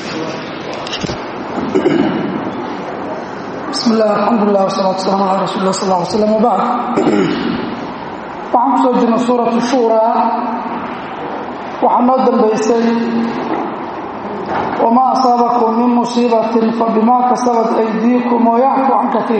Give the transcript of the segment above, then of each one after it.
bismi illah alxamdulilah wasalatu waslaam ala rasuuli lah sal ly slam wabacd waxaan ku soo jirnay suuratu shuuraa waxaa noo dambaysay wamaa asaabakum min musiibatin fabimaa kasabat aydiikum wayacfu can katiir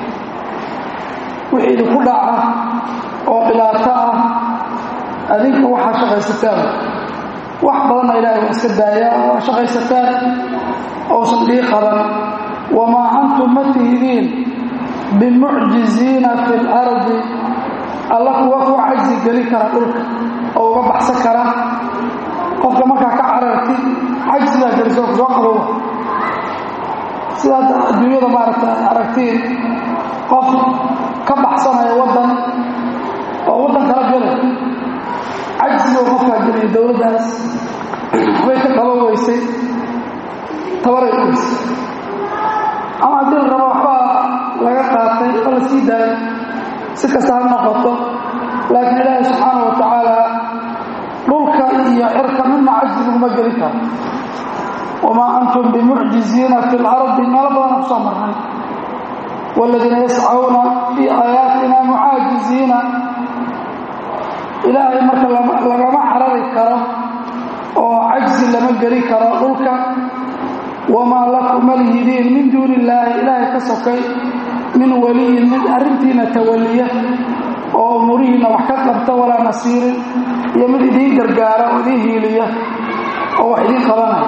wixii idinku dhaca oo dhibaato ah adinka waxaa shaqaysataan wax badanna ilaahay waa iska daayaa waa shaqaysataan ousan dhii qaban wamaa antum ma tihidiin bimucjiziina fi lardi alla kuwa ku cajzi geli kara dhulka oo uga baxsan kara qofka markaa ka carartid cajsigaa geliso soo qabowa sidaad adduunyada maaragta aragtiin qof ka baxsanaya waddan oo waddan kala gelay cajsigo qofkaa geliya dowladdaas waxbay ka qabo weysay tabaray u weysay ama haddii la rabo waxbaa laga qaatay oo la sii daayo si kasta ha noqoto laakiin ilaahi subxaana wa tacaala dhulka iyo cirka midna cajzi laguma geli karo wamaa antum bimucjiziina fi lardi meelo badana ku soo marnay waaladiina yascauna fii aayaatina mucaajiziina ilaahay marka lagama carari karo oo cajzi lama geli karo dhulka wamaa lakum malhidiin min duuni illaahi ilaahay ka sokay min waliyin mid arrintiina tawaliya oo umurihiinna wax ka qabta walaa nasiirin iyo mid idiin gargaara oo idiin hiiliya oo wax idiin qabanaya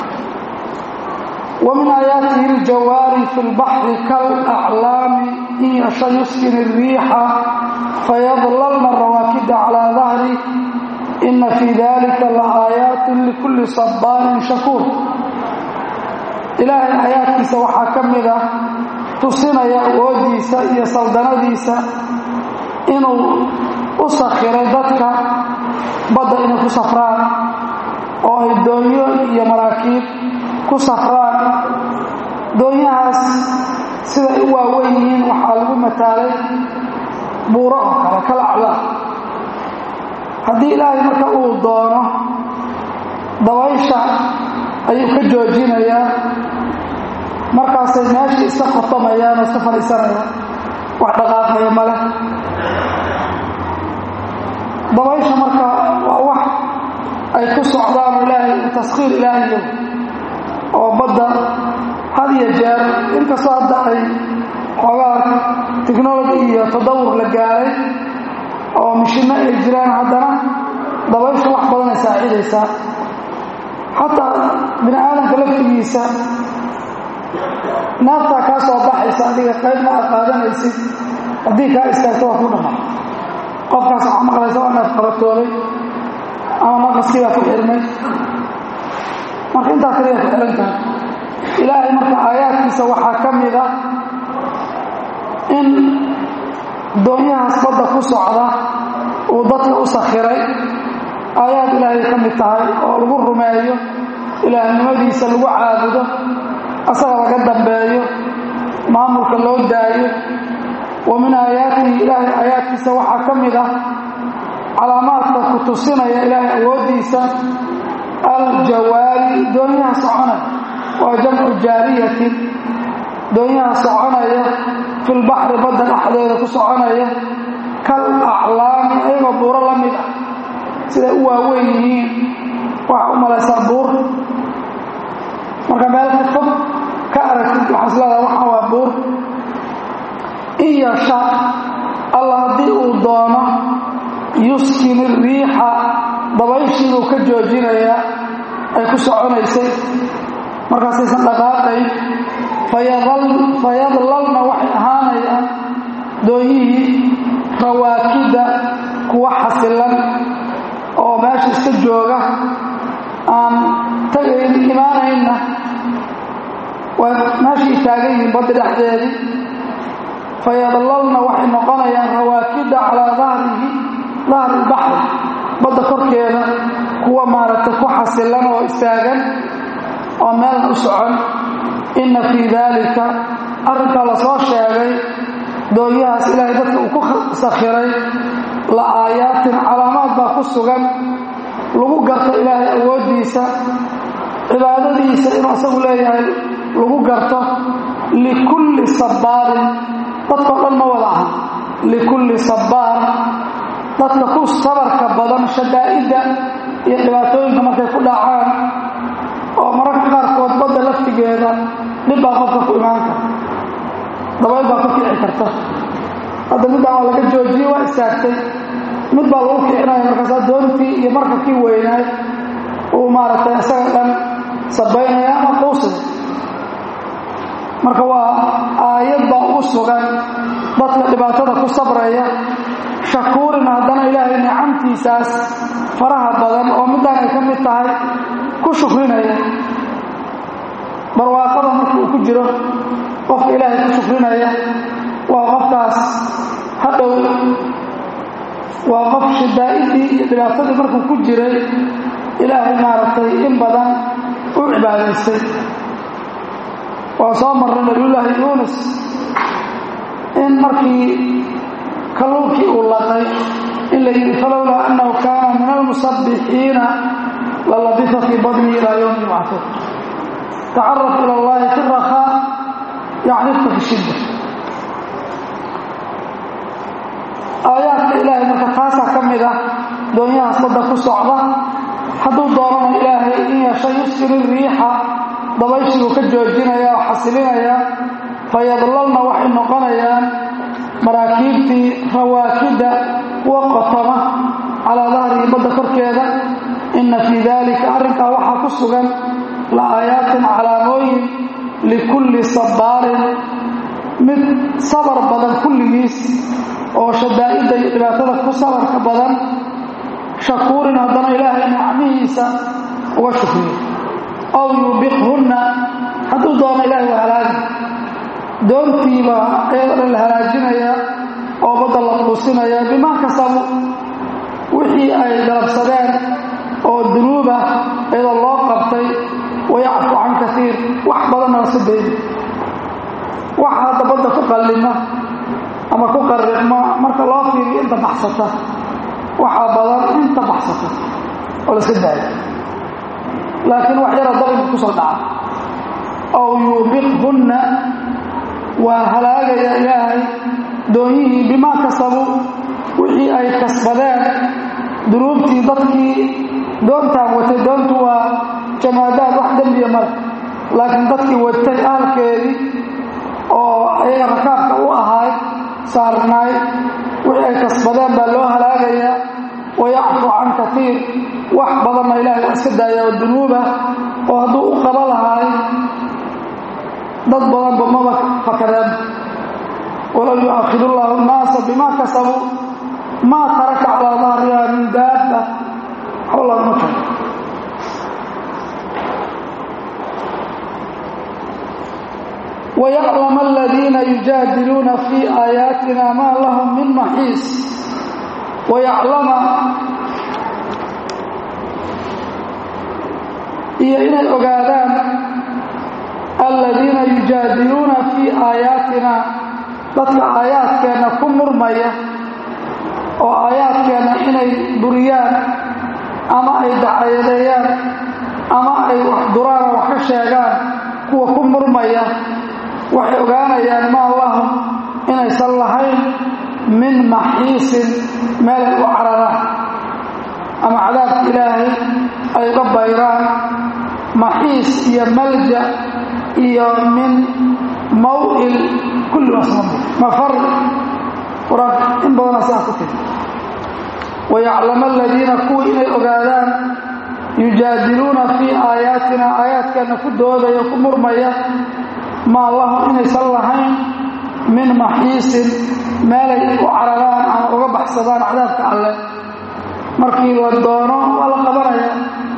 wa min aayaatihi aljawaari fi lbaxri kalaclaami in yasha yuskin الriixa fayadlalna rawaakida calaa dahri ina fii dalika laaayaati likulli sabaanin shakuur ilaahay aayaadkiisa waxaa ka mid ah tusinaya awoodiisa iyo saldanadiisa inuu u sakhiray dadka badda inay ku safraan oo ay doonyo iyo maraakiib ku safraan doonyahaas siday u waawen yihiin waxaa lagu mataalay buuro oo kale kala aclaa haddii ilaahay marka uu doono dabaysha ayuu ka joojinayaa markaasay meeshii iska qotamayaan oo iska fadhiisanayaan wax dhaqaaqaya male dabaysha marka waa wax ay ku socdaan ilaahay taskhiir ilaahiyo oo badda had iyo jeer inkastoo hadda ay xoogaa technology iyo tadawur la gaaray oo mishinno ay jiraan haddana dabaysha wax badan ay saacidaysaa xataa bini aadamka laftigiisa naaftaa kaa soo baxaysa adiga qaybna aad qaadanaysid haddii kaa istaagto waa ku dhamma qofkaas waxaa maqlaysa waa naaf qabatoobay ama naqaskii baa ku xirmay marka intaa kaliya ku xihan tahay ilaahay marka aayaadkiisa waxaa ka mid a in doonyahaas badda ku socda uu dadka u sakhiray aayaad ilaahay ka mid tahay oo lagu rumeeyo ilaahnimadiisa lagu caabudo asaga laga dambeeyo maamulka loo daayo wa min aayaatihi ilaahay aayaadkiisa waxaa ka mid ah calaamaadka ku tusinaya ilaahay awooddiisa aljawaari doonyaha soconaya waa jamcu jaariyatin doonyaha soconaya filbaxri badda dhexdeeda ku soconaya kal aclaami ayagoo buuro la mid ah siday u waaweyn yihiin waxaa u malaysaa buur marka meel ka fog ka aragtid waxaa isleedaha waxaa waa buur in yasha alla haddii uu doono yuskin iriixa dabayshiibuu ka joojinayaa ay ku soconaysay markaasaysan dhaqaaqayn fayadlalna waxay ahaanayaan doonyihii rawaakida kuwa xasilan oo meesha iska jooga aan tagayn imaanaynna waa meeshai taagan yihiin badda dhexdeedii fayadlalna waxay noqonayaan rawaakida calaa dahrihi dahri ilbaxri badda korkeeda kuwa maaragtay ku xasilan oo istaagan oo meelna u socon inna fii daalika arrinkaa la soo sheegay doonyahaas ilaahay dadka uu ku sakhiray la aayaatin calaamaad baa ku sugan lagu garto ilaahay awooddiisa cibaadadiisa inuu isagu leeyahay lagu garto likulli sabbaarin dadkao dhan ma wada aha likulli sabbaar dadka ku sabarka badan shadaa'idda iyo dhibaatooyinka markay ku dhacaan oo mararka qaarkood badda laftigeeda dhib baa qofka ku imaan karta dabayl baa ku kici karta hadda middaan waa laga joojiyey waa istaagtay mid baa lagu kicinaya markaasaa doontii iyo markabkii weynaay uu maaragtay isaga dhan sabaynaya ama quusaya marka waa aayad baa ugu sugan dadka dhibaatada ku sabraya shakuurin haddana ilaahay nicamtiisaas faraha badan oo middaan ay ka mid tahay ku shukrinaya barwaaqada marka uu ku jiro qofka ilaahay ku shukrinaya waa qofkaas hadhow waa qof shidaa'idii iyo dhibaatadii markuu ku jiray ilaahay maaragtay in badan u cibaadaystay waa soo marray nabiyullaahi yuunus in markii kalluunkii uu laqay in la yidhi falowlaa annahu kaana min almusabbixiina lalabisa fii badnihi ilaa yowmi yubcahuun tacaraf ila allahi fi rakhaa yacrifka fi shidda aayaadka ilaahay marka taasaa ka mid ah doonyahaas badda ku socda hadduu doonana ilaahay in yeesha yusiri riixa dabayshibuu ka joojinaya oo xasilinaya fayadlalna waxay noqonayaan maraakiibtii rawaakidda kuwa qotoma calaa dahrihi badda korkeeda inna fii daalika arrinkaa waxaa ku sugan la aayaatin calaamooyin likulli sabbaarin mid sabar badan kulligiis oo shadaa'idda iyo dhibaatada ku sabarka badan shakuurin haddana ilaahay nicmihiisa uga shukriyo aw yuubiqhunna hadduu doono ilaahay waa halaagi doontiiba ayadoo dhan la halaajinaya oo badda la quusinaya bimaa kasabu wixii ay galabsadeen oo dunuuba iyadoo loo qabtay wayacfu can kaiir wax badanna lasu dayna waxa hadda badda ku qallima ama ku qarriqma marka loo fiiriyo inta baxsata waxaa badan inta baxsata oo la iska daayo laakiin wax yara dabinka ku soo dhaca aw yuubiqhunna waa halaagaya ilaahay doonyihii bimaa kasabu wixii ay kasbadeen dunuubtii dadkii doontaan watay doontu waa jamaadaad wax dembiya male laakiin dadkii watay ahalkeedii oo ayaga rakaabka u ahaay saarnaay wixii ay kasbadeen baa loo halaagayaa wayacfu can kaiir wax badanna ilahay waa iska daaya oo dunuuba oo hadduu u qaba lahaay dad badanba maba fakadeen walow yu'akhidu llaahu nnaasa bimaa kasabuu maa taraka calaa dahriha min daabba waxba loogama tago ويعلم الذين يجادلون في آياتنا ما لهم من محيص ويعلم iyo inay ogaadaan aladiina yujaadiluuna fii aayaatina dadka aayaadkeenna ku murmaya oo aayaadkeenna inay buriyaan ama ay dacayadeeyaan ama ay wax duraan oo wax ka sheegaan kuwa ku murmaya waxay ogaanayaan maa lahum inaysan lahayn min maxiisin meelay u cararaan ama cadaabka ilaahay ay uga bayraan maxiis iyo malja iyo min maw'il kulli wasmam mafar qur-aanka in badana sidaa ku tiri wayaclama aladiina kuwii inay ogaadaan yujaadiluuna fii aayaatina aayaadkeenna ku doodaya ku murmaya maa lahum inaysan lahayn min maxiisin meelay u cararaan ama uga baxsadaan cadaabka alle markii la doono waa la qabanaya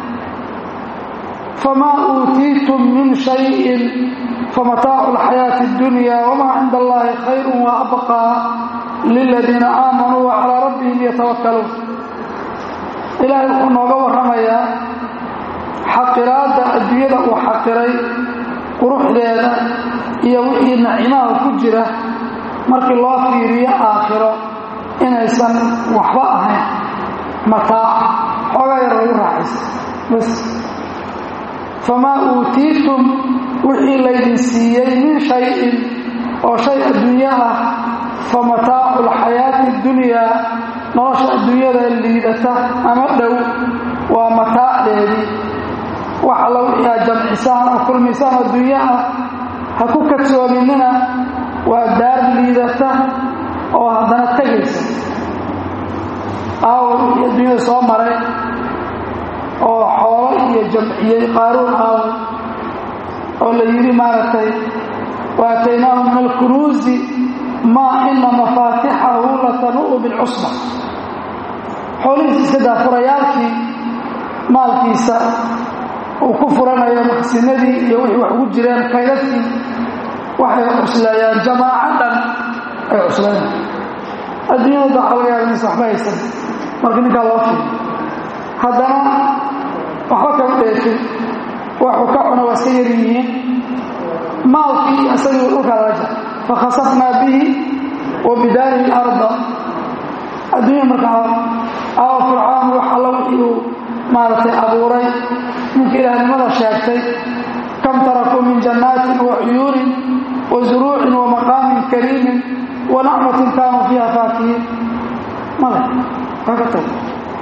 famaa uutiitum min shayin famataacu alxayaati اddunya wamaa cinda allahi khayru wa abqaa liladiina aamanuu wa calaa rabbihim yatawakkaluun ilaahay wuxuu nooga warramayaa xaqiraadda adduunyada uu xaqiray quruxdeeda iyo wixii nacimaha ku jira markii loo fiiriyo aakhiro inaysan waxba ahayn mataac xoogaa yar lagu raaxaysa bas famaa uutiitum wixii laydin siiyey min shayin oo shay adduunyo ah fa mataacu lxayaati dunyaa nolosha adduunyada liidata ama dhow waa mataacdeedii wax alla wixii aad jamcisaan oo kulmisaan adduunyo ah ha ku kadsoominina waa daar liidata oo haddana tegaysa aawo wixii adduunyada soo maray oo xoolo iyo jamciyey qaaruun aawo oo la yidhi maaragtay waataynaahu min alkunuusi maa ina mafaatixahu latanu'u bilcusba xoolihiisa iska daafurayaalkii maalkiisa uu ku furanayo maqsinadii iyo wixii wax ugu jireen kaydadkii waxay cusleeyaan jamaaco dhan ay cusleeyaan adduunyada waxaa laga yaaba inaysa waxba haysan marka ninkaa loo fiiyo haddana waxba kama dheefin waxuu ka cuna waa iska yar yihiin maalkii isagii dhulkaa laga jara fakhasafnaa bihi wa bidaarihi larda adduunya markaa aawa fircawn wax alla wixii uu maaragtay abuuray ninka ilaahnimada sheegtay kam tarakuu min jannaatin wa cuyuunin wa zuruucin wa maqaamin kariimin wa nacmatin kaanuu fiiha faakihiin male waa ka tag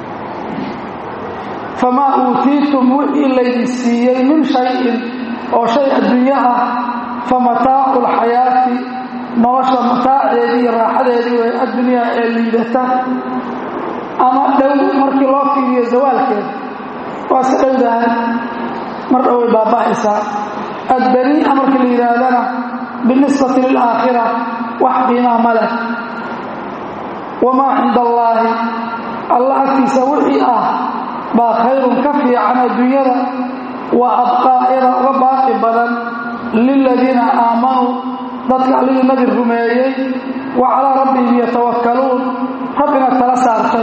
famaa uutiitum wixii laydin siiyey min shayin oo shay adduunyo ah fa mataacu lxayaati nolosha mataaceedii iyo raaxadeedii way addunyaa ee liidata ama dhow markii loo fiiriyo zawaalkeeda waa iska dhowdahay mar dhow way baaba'aysaa addanii'a markii la yidhaahdana binisbati lilaakhira wax qiimaa ma leh wamaa cinda allaahi alla agtiisa wixii ah baa khayrun ka fiican adduunyada wa abqaa iyada uga baaqi badan liladiina aamanuu dadka allihii nabi rumeeyey wa calaa rabbihim yatawakkaluun rabbina tala saartay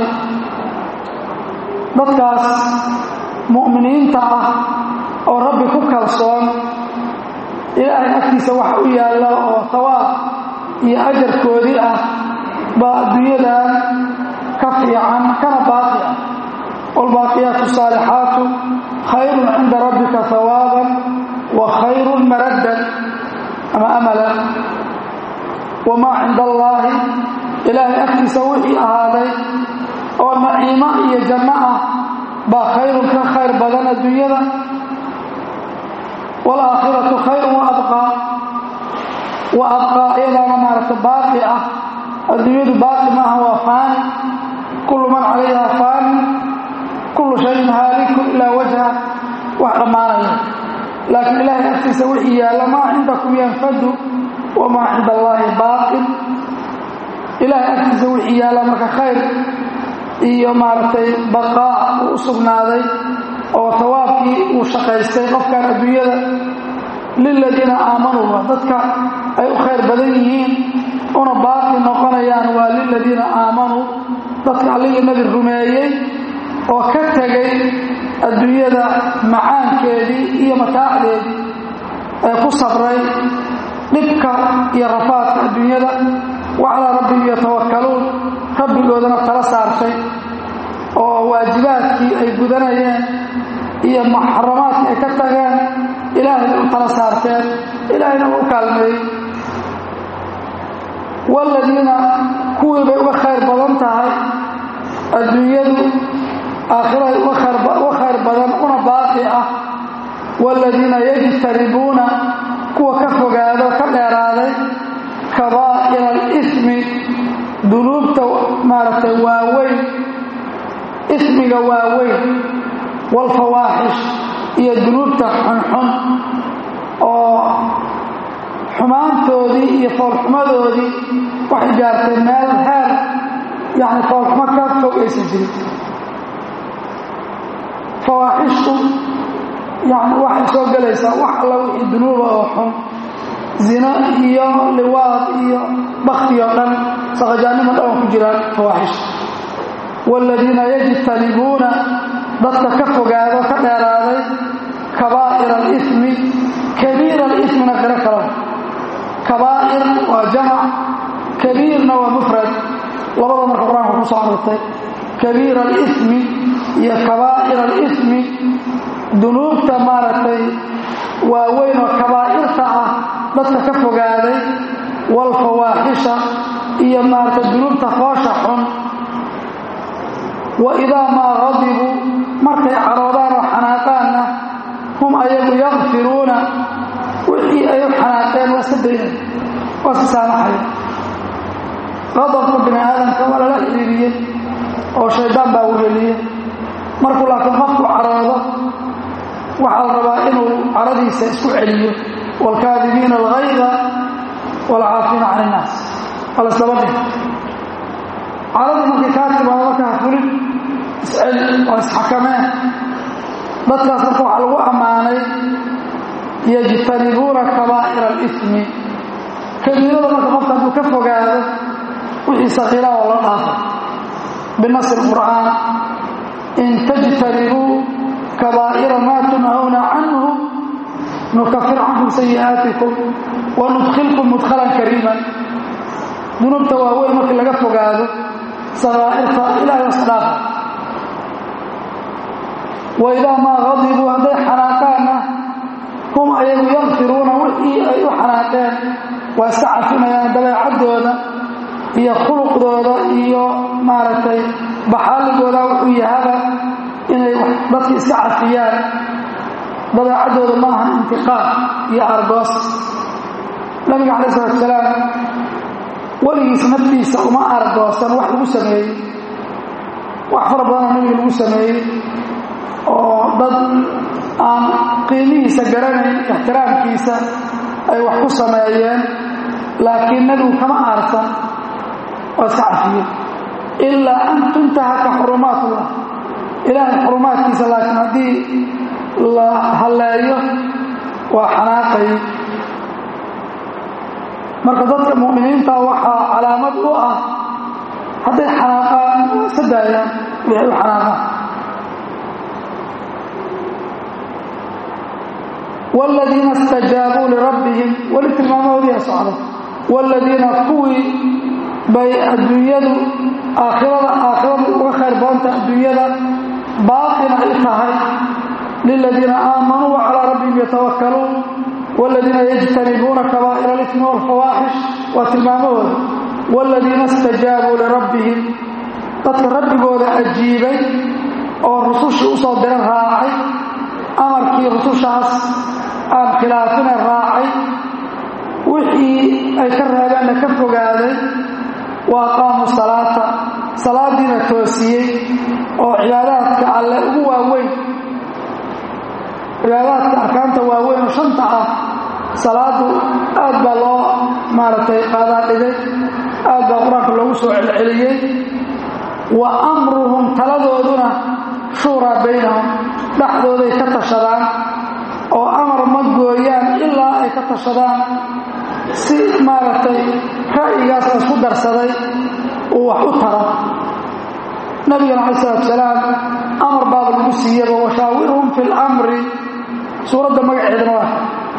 dadkaas mu'miniinta ah oo rabbi ku kalsoon ilaahay agtiisa waxa u yaalla oo tawaab iyo ajarkoodii ah baa adduunyadan ka fiican kana baaqi ah waalbaaqiyaatu asaalixaatu khayrun cinda rabbika hawaaban wa khayrun maraddan ama amalan wamaa cinda allaahi ilaahay agtiisa wixii ahaaday oo naciimo iyo janno ah baa khayrun ka khayr badan adduunyada waalaakhiratu khayrun wa abqaa wa abqaa iyadaana maaragta baaqi ah adduunyadu baaqi maaha waa faani kullu man calayha faani kullu shayin haalikun ilaa wajha wax dhammaanaya laakiin ilaahay agtiisa wixii yaalla maa cindakum yanfadu wamaa cinda allaahi baaqin ilaahay agtiisa wixii yaalla marka khayr iyo maaragtay baqaa uu u sugnaaday oo tawaabkii uu shaqaystay qofkan adduunyada liladiina aamanuuba dadka ay u khayr badan yihiin una baaqi noqonayaan waa liladiina aamanuu dadka alligii nabi rumeeyey oo ka tegay adduunyada macaankeedii iyo mataacdeedii ee ku sabray dhibka iyo rafaadka adduunyada wa calaa rabbihim yatawakkaluun rabbigoodana tala saartay oo waajibaadkii ay gudanayeen iyo muxaramaadkii ay ka tageen ilaahayna u tala saarteen ilaahayna uu u kaalmeeyey waaladiina kuwii bay uga khayr badan tahay adduunyadu aakhiraday uga khayr badan una baaqi ah waaladiina yajtanibuuna kuwa ka fogaado ka dheeraaday kabaa'ira alismi dunuubta maaragtay waaweyn ismiga waaweyn waalfawaaxish iyo dunuubta xunxun oo xumaantoodii iyo foolxumadoodii waxay gaartay meel heer yacni foolxumo ka fog aysan jirin fawaaxishtu yani waxay soo gelaysaa wax alla wixii dunuuba oo xun zino iyo liwaad iyo bakti oo dhan saqajaannimo dhan oo ku jiraan fawaaxishta waaladiina yajtanibuuna dadka ka fogaado ka dheeraaday kabaa'ir alismi kabiir alismina qiro kalo kabaa'ir waa jamac kabiirna waa mufrad labada marka qur-aanka ku soo arortay kabiir alismi iyo kabaa'ir alismi dunuubta maaragtay waaweyn oo kabaa'irta ah dadka ka fogaaday waalfawaaxisha iyo maaragtay dunuubta foosha xun wa idaa maa qadibuu markay caroodaan oo xanaaqaanna hum ayagu yakfiruuna wixii ay u xanaaqeen waa iska daynay waa iska saamaxaya qadabka bini aadamka waa lala xiriiriyey oo shaydaan baa weheliye markuu laakiin qofku caroodo waxaa la rabaa inuu caradiisa isku celiyo waalkaadibiina algayda waalcaafiina can innaas waa la islaba dhih caradii markay kaa timaado markaa fulin isceli waa isxakameen dadkaas marka waxaa lagu ammaanay yajtanibuuna kabaa'ira alifmi kabiirada marka qofka hadduu ka fogaado wixii sakiiraa oo la dhaafay binasi lqur'aan in tajtanibuu kabaa'ira maa tunhawna canhu nukafir cankum sayi'aatikum wa nudkhilkum mudkhalan kariiman dunuubta waaweyn markii laga fogaado sakaa'irta ilahay iska dhaafa wa idaa maa qadibuu hadday xanaaqaanna hum ayagu yakfiruuna wixii ay u xanaaqeen waa iska cafinayaan dabeecaddooda iyo khuluqdooda iyo maaragtay baxaaligooda wuxuu yahaba inay dadka iska cafiyaan dabeecaddooda ma aha intiqaam iyo argoos nabiga calai salatu salaam weligiis naftiisa uma argoosan wax lagu sameeyey wax fara badanoo nabiga lagu sameeyey oo dad aan qiimihiisa garanayn ixtiraamkiisa ay wax ku sameeyeen laakiin nebigu kama aarsan waa iska cafiye ilaa an tuntahaka xurumaatullah ilaahay xurumaadkiisa laakiin haddii la halleeyo waa xanaaqay marka dadka mu'miniinta waxaa calaamad u ah hadday xanaaqaan waa iska daayaan wixay u xanaaqaan wاladiina اstajaabuu lirabbihim weli tilmaamahoodiia socda wاladiina kuwii bay adduunyadu aakhirada aakhiradu uga khayr badanta adduunyada baaqina ay tahay liladiina aamanuu wa calaa rabbihim yatawakkaluun wاladiina yajtanibuuna kabaa'ira اlifmi wاlfawaaxish waa tilmaamahooda wاladiina اstajaabuu lirabbihim dadka rabbigooda ajiibay oo rusushii usoo dira raacay amarkii rusushaas aan khilaafina raacay wixii ay ka reebeenna ka fogaaday wa aqaamuu salaata salaadiina toosiyey oo cibaadaadka alle ugu waaweyn cibaadaadka arkaanta waaweyn oo shanta ah salaadu aad baa loo maaragtay qaadaa dhigay aad baa qur-aanka loogu soo celceliyey wa amruhum taladooduna shuuraa baynahum dhexdooday ka tashadaan oo amar ma gooyaan ilaa ay ka tashadaan si maaragtay ra'yigaas la isku darsaday uu wax u taro nabigana calayi salatu salaam amar baaba lagu siiyaba washaawirhum fi lamri suuradda magaceedana waa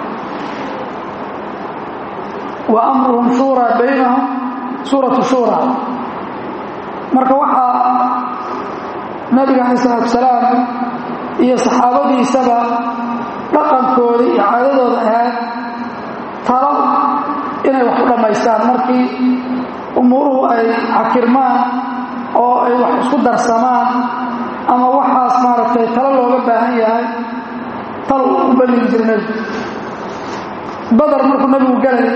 wa amruhum shuuraa baynahum suuratu shuura marka waxaa nabiga calayi salatu salaam iyo saxaabadiisaba dhaqankooda iyo caadadooda ahayd talo inay wax u dhammaystaan markii umuuruhu ay xakirmaan oo ay wax isku darsamaan ama waxaas maaragtay talo looga baahan yahay tal u balligi jira nebigu badar markuu nebigu galay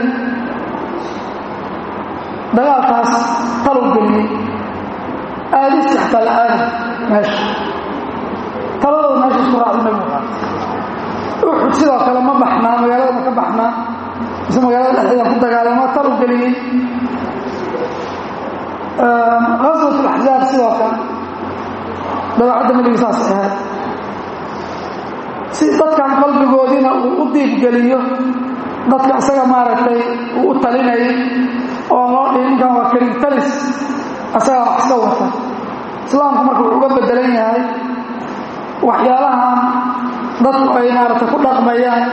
dagaalkaas taluu geliyey aadisi xataa la aadi meesha taladooda meesha isku raacdu nebigu qaatay uxud sidoo kale ma baxnaa magaalada ma ka baxnaa mise magaalada dhexdeeda ku dagaalama tal u geliyey aswat alaxzaab sidoo kale dabeecadda nebiga saas ahayd si dadkan qalbigoodiina uu u diibgeliyo dadka isaga maaragtay uu u talinayay oo loo dhihi ninkan waa karim talis isagaa wax iska wata islaamku marka wuxuu uga bedelan yahay waxyaalahan dadku ay maaragtay ku dhaqmayaan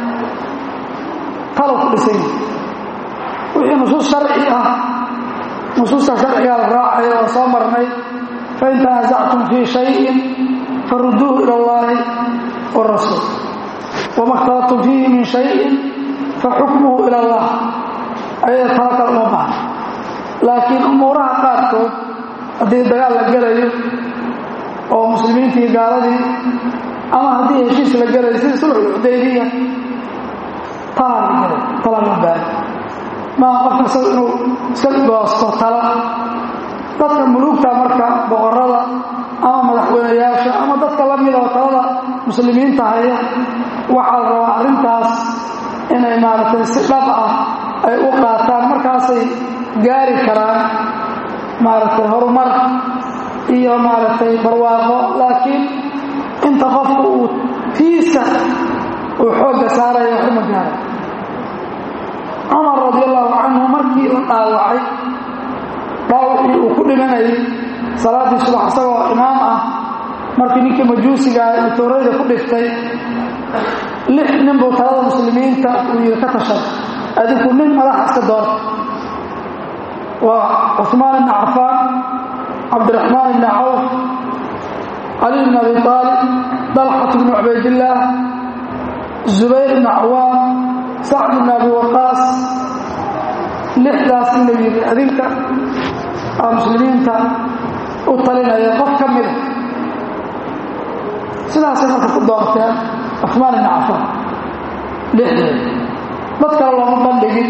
talow ku dhisan yahay wixii nusuus sharci ah nusuusta sharcigaa la raacayo oo soo marnay fain tanaasactum fii shayin faruduuhu ila allahi wاrasuul wama اkhtalaftum fiihi min shayin faxukmuhu ila اllah ayada tala kale uma bahan laakiin umuuraha qaarkood haddii dagaal la gelayo oo muslimiintii gaaladii ama haddii heshiis la gelayo sida sulxulxudaybiya talaa la gelay tala la baari maa qofka isaga inuu iska goosto tala dadka muluugta marka boqorada ama madaxweyneyaasha ama dadka la mid oo talada muslimiinta haya waxaa la rabaa arrintaas inay maaragtay si dhab ah ay u qaataan markaasay gaari karaan maaragtay horumar iyo maaragtay barwaaqo laakiin inta qofku uu tiisa uu xoogga saaraya waxuma gaara cumar radi allahu canhu markii la dhaawacay dhaawacii uu ku dhimanayay salaaddii subax isagoo imaam ah markii ninkii majuusigaa uu toorayda ku dhiftay lix nin buu talada muslimiinta uu yidhi ka tashay adinku nin madaxa iska doorta waa cuثmaan ibn cafaan cabdiraxmaan ibn cawf cali bn abi aalib dalxat bn cubaydillaah zubayr ibn cawaam sacd ibn abi waqaas lixdaas in la yidhi adinka aa muslimiinta u talinaya qof ka mida sidaasay marka ku doorteen cuثmaan ibn cafaan lixdeed dad kale looma bandhigin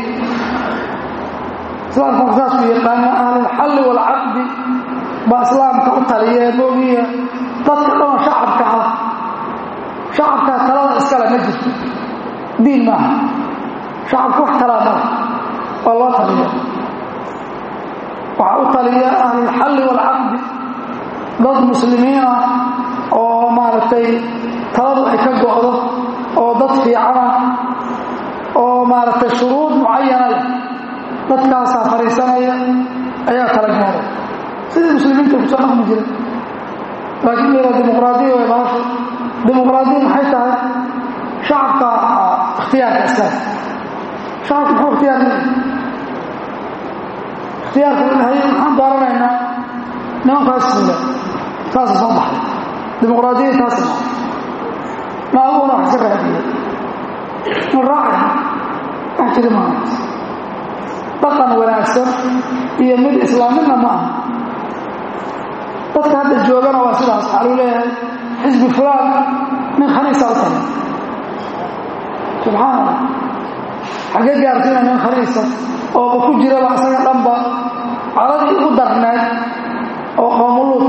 islaamka saasku yaqaana ahlulxalli waalcaqdi baa islaamka u taliyee moogiya dadka dhanoo shacabka ah shacabkaa talada iskale ma jirto diin maaha shacabku wax talaa mala waa loo taliya waxaa u taliya ahlulxalli waalcaqdi dad muslimiin ah oo maaragtay taladu ay ka go'do oo dad fiicana oo maaragtay shuruud mucayana leh dadkaasaa fariisanaya ayaa kala gaaray sidii muslimiinta kusoo dhaqmi jira laakiin mira dimuqraadiya way baasho dimuqraadiya maxay tahay shacabka ikhtiyaarka islaam shacabka muxuu ikhtiyaar leeyahay ikhtiyaarka ilahay maxaan dooranaynaa nimankaas fula saasa soo baxday dimuqraadiya taasi ma maaguna wax ka raadiya ma raacay wax jiri maaha dhaqan wanaagsan iyo mid islaamina ma aha dadka hadda joogana waa sidaas waxaa lagu leeyahay xisbi fulaan nin khaniisa u tahay subxaana allah xaggee gaarsiina nin khaniisa ooba ku jiraba isaga dhanba caladii ugu darneed oo qoomuluud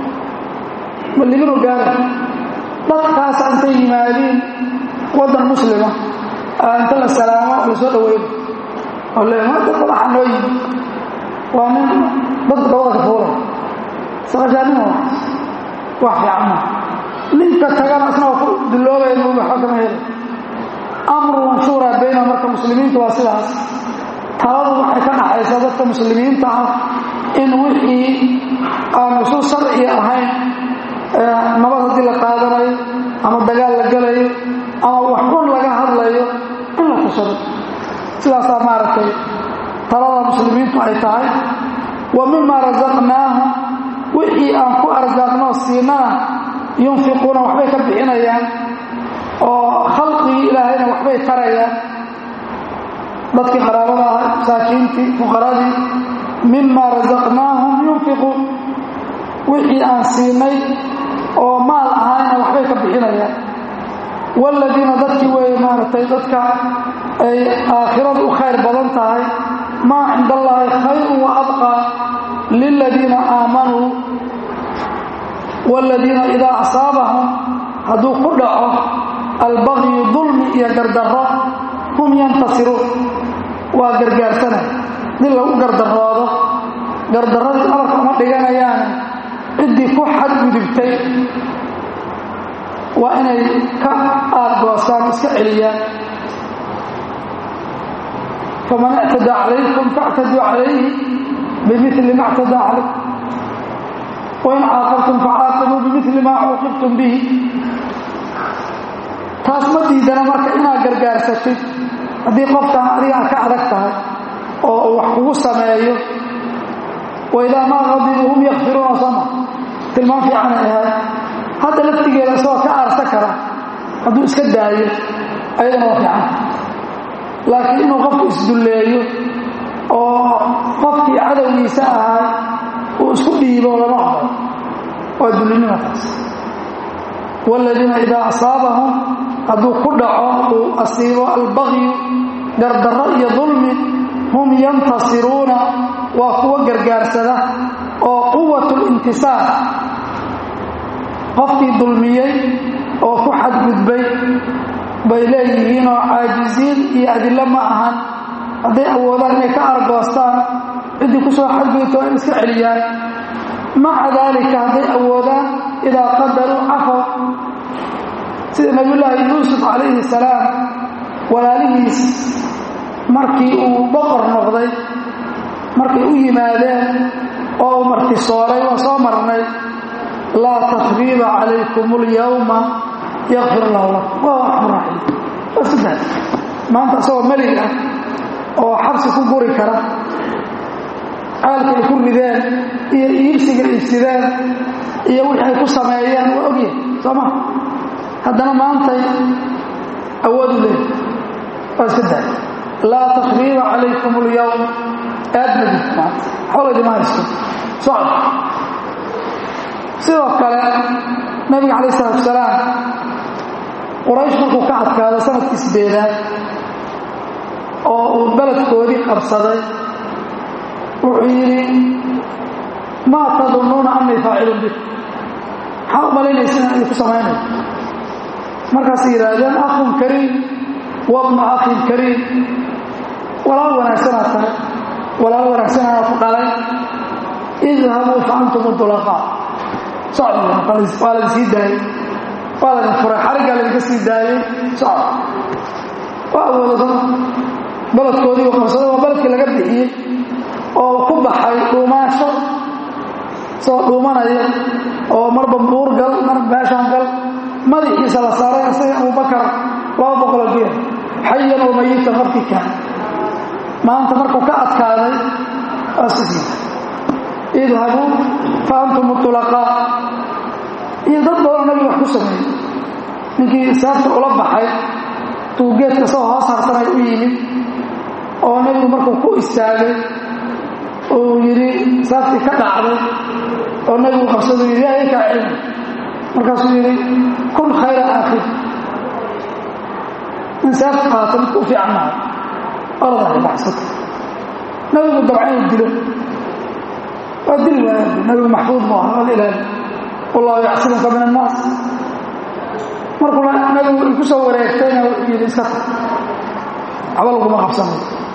ma libinu gaara dadkaasa intay yimaadiin waddan muslima inta la salaamo la soo dhaweyn oo le dad madaxa noo yimi waa nin dadka dabada ka fuulay saqashaanima wax fiican maa ninka tagana isna waa ku duloobaya mu waxba kama heli amru manshuura bayna marka muslimiinta waa sidaas taladu waxay ka dhaxaysaa dadka muslimiinta ah in wixii aan usul sharci ahayn nabad haddii la qaadanayo ama dagaal la gelayo ama wax xun laga hadlayo in la tushado sidaasaa maaragtay talada muslimiintu ay tahay wa mima rasaqnaahum wixii aan ku arsaaqnoo siinana yunfiquuna waxbay ka bixinayaan oo khalqigii ilaahayna waxbay tarayaan dadkii qaraabada ahay masaakiintii fuqaradii mima rasaqnaahum yunfiquun wixii aan siinay oo maal ahayna waxbay ka bixinayaan waaladiina dadkii weeye maaragtay dadka ay aakhiradu u khayr badan tahay maa cinda allaahi khayrun wa abqaa liladiina aamanuu waaladiina idaa asaabahum hadduu ku dhaco albagyu dulmi iyo gardarro hum yantasiruun waa gargaarsanay dib lagu gardaroodo gardarradii amarka uma dhiganayaane ciddii ku xadgudubtay waa inay ka aadgoosaan iska celiyaan faman ictadaa calaykum faاctaduu calayhi bimili ma اctadaa calaykum wain caaqabtum facaaqibuu bimili maa cuuqibtum bihi taas ma diidana marka inaad gargaarsatid haddii qofkan adigaa ka adag tahay oo uu wax kugu sameeyo waidaa maa qadibuu hum yakfiruuna sama tilmaan fiicanay ahayd hadda laftigeeda isagoo ka aarsa kara hadduu iska daayo ayadana waa fiicanta laakiin inuu qofku isdulleeyo oo qofkii cadowgiisa ahaa uu isku dhiibo lama oqo waa dullinimataas waaladiina idaa asaabahum hadduu ku dhaco uu asiibo albaqyu gardarro iyo dulmi hum yantasiruuna waa kuwa gargaarsada oo quwatu lintisaar qofkii dulmiyey oo ku xadgudbay bay leeyihiin oo caajisiin iyo adillo ma ahan hadday awoodaan inay ka argoostaan ciddii ku soo xadgudubto in iska celiyaan maca daalika hadday awoodaan idaa qadaruu cafow sida nabiyullaahi yuusuf calayhi salaam walaalihiis markii uu boqor noqday markay u yimaadeen oo uu martisooray waa soo marnay laa takriiba calaykum اlyawma yakfir lahu lakum waa arxam raaxiim waa saddex maanta isagoo melig ah oo xabsi ku guri kara caalka ay ku rideen iyo iibsiga iibsideen iyo wixii ay ku sameeyeen waa ogyahay soo ma haddana maantay awoodu leey waa saddex laa takriiba calaykum اlyawm aad madid maanta xooladima haysto socod sidoo kale nabiga calayh isalaatu salaam quraysh markuu ka adkaado sanadkii sideedaad oo uu beledkoodii qabsaday wuxuu yidhi maa tadunnuuna annii faacilun bik maxaa u malaynaysa inaan idinku samaynayo markaasay yidhaahdeen akhun kariim wabnu akhin kariim walaal wanaagsanaa tahay walaal wanaagsanaa ku dhalay idhabuu fa antum udulaqaa socod waa ladin sii daayey waa ladin furay xariggaa ladinka sii daayey socod waa awooda soo beledkoodii uu qabsaday waa beledkii laga bixiyey oo ku baxay dhuumaansho soo dhuumanaya oo marba buur gal mar meeshaan gal madaxiisa la saaray isaga abubakar laba boqoloo geel xayan oo mayitan markii kaan maanta markuu ka adkaaday waa sisii idhabuu fa antum utulaqaa iyo dad badanoo nabiga wax ku sameeyey ninkii saabta ula baxay tuu geedka soo hoos harsanay u yimid oo nebigu markuu ku istaagay uu yidhi saabtii ka dhacday oo nebigu qabsadu yidhi yaa kaa cilmi markaasuu yidhi kun khayra aakhir in saabta qaata midka u fiican mahay oradahay baxsata nebigu dabca inuu dilo waa dili waaya nabigu maxfuud mu aha waa ilaali wallahu yacsimuka min annaas markuu nabigu iku soo wareegtayna wuxuu yidhi iska tag waxba laguma qabsanayo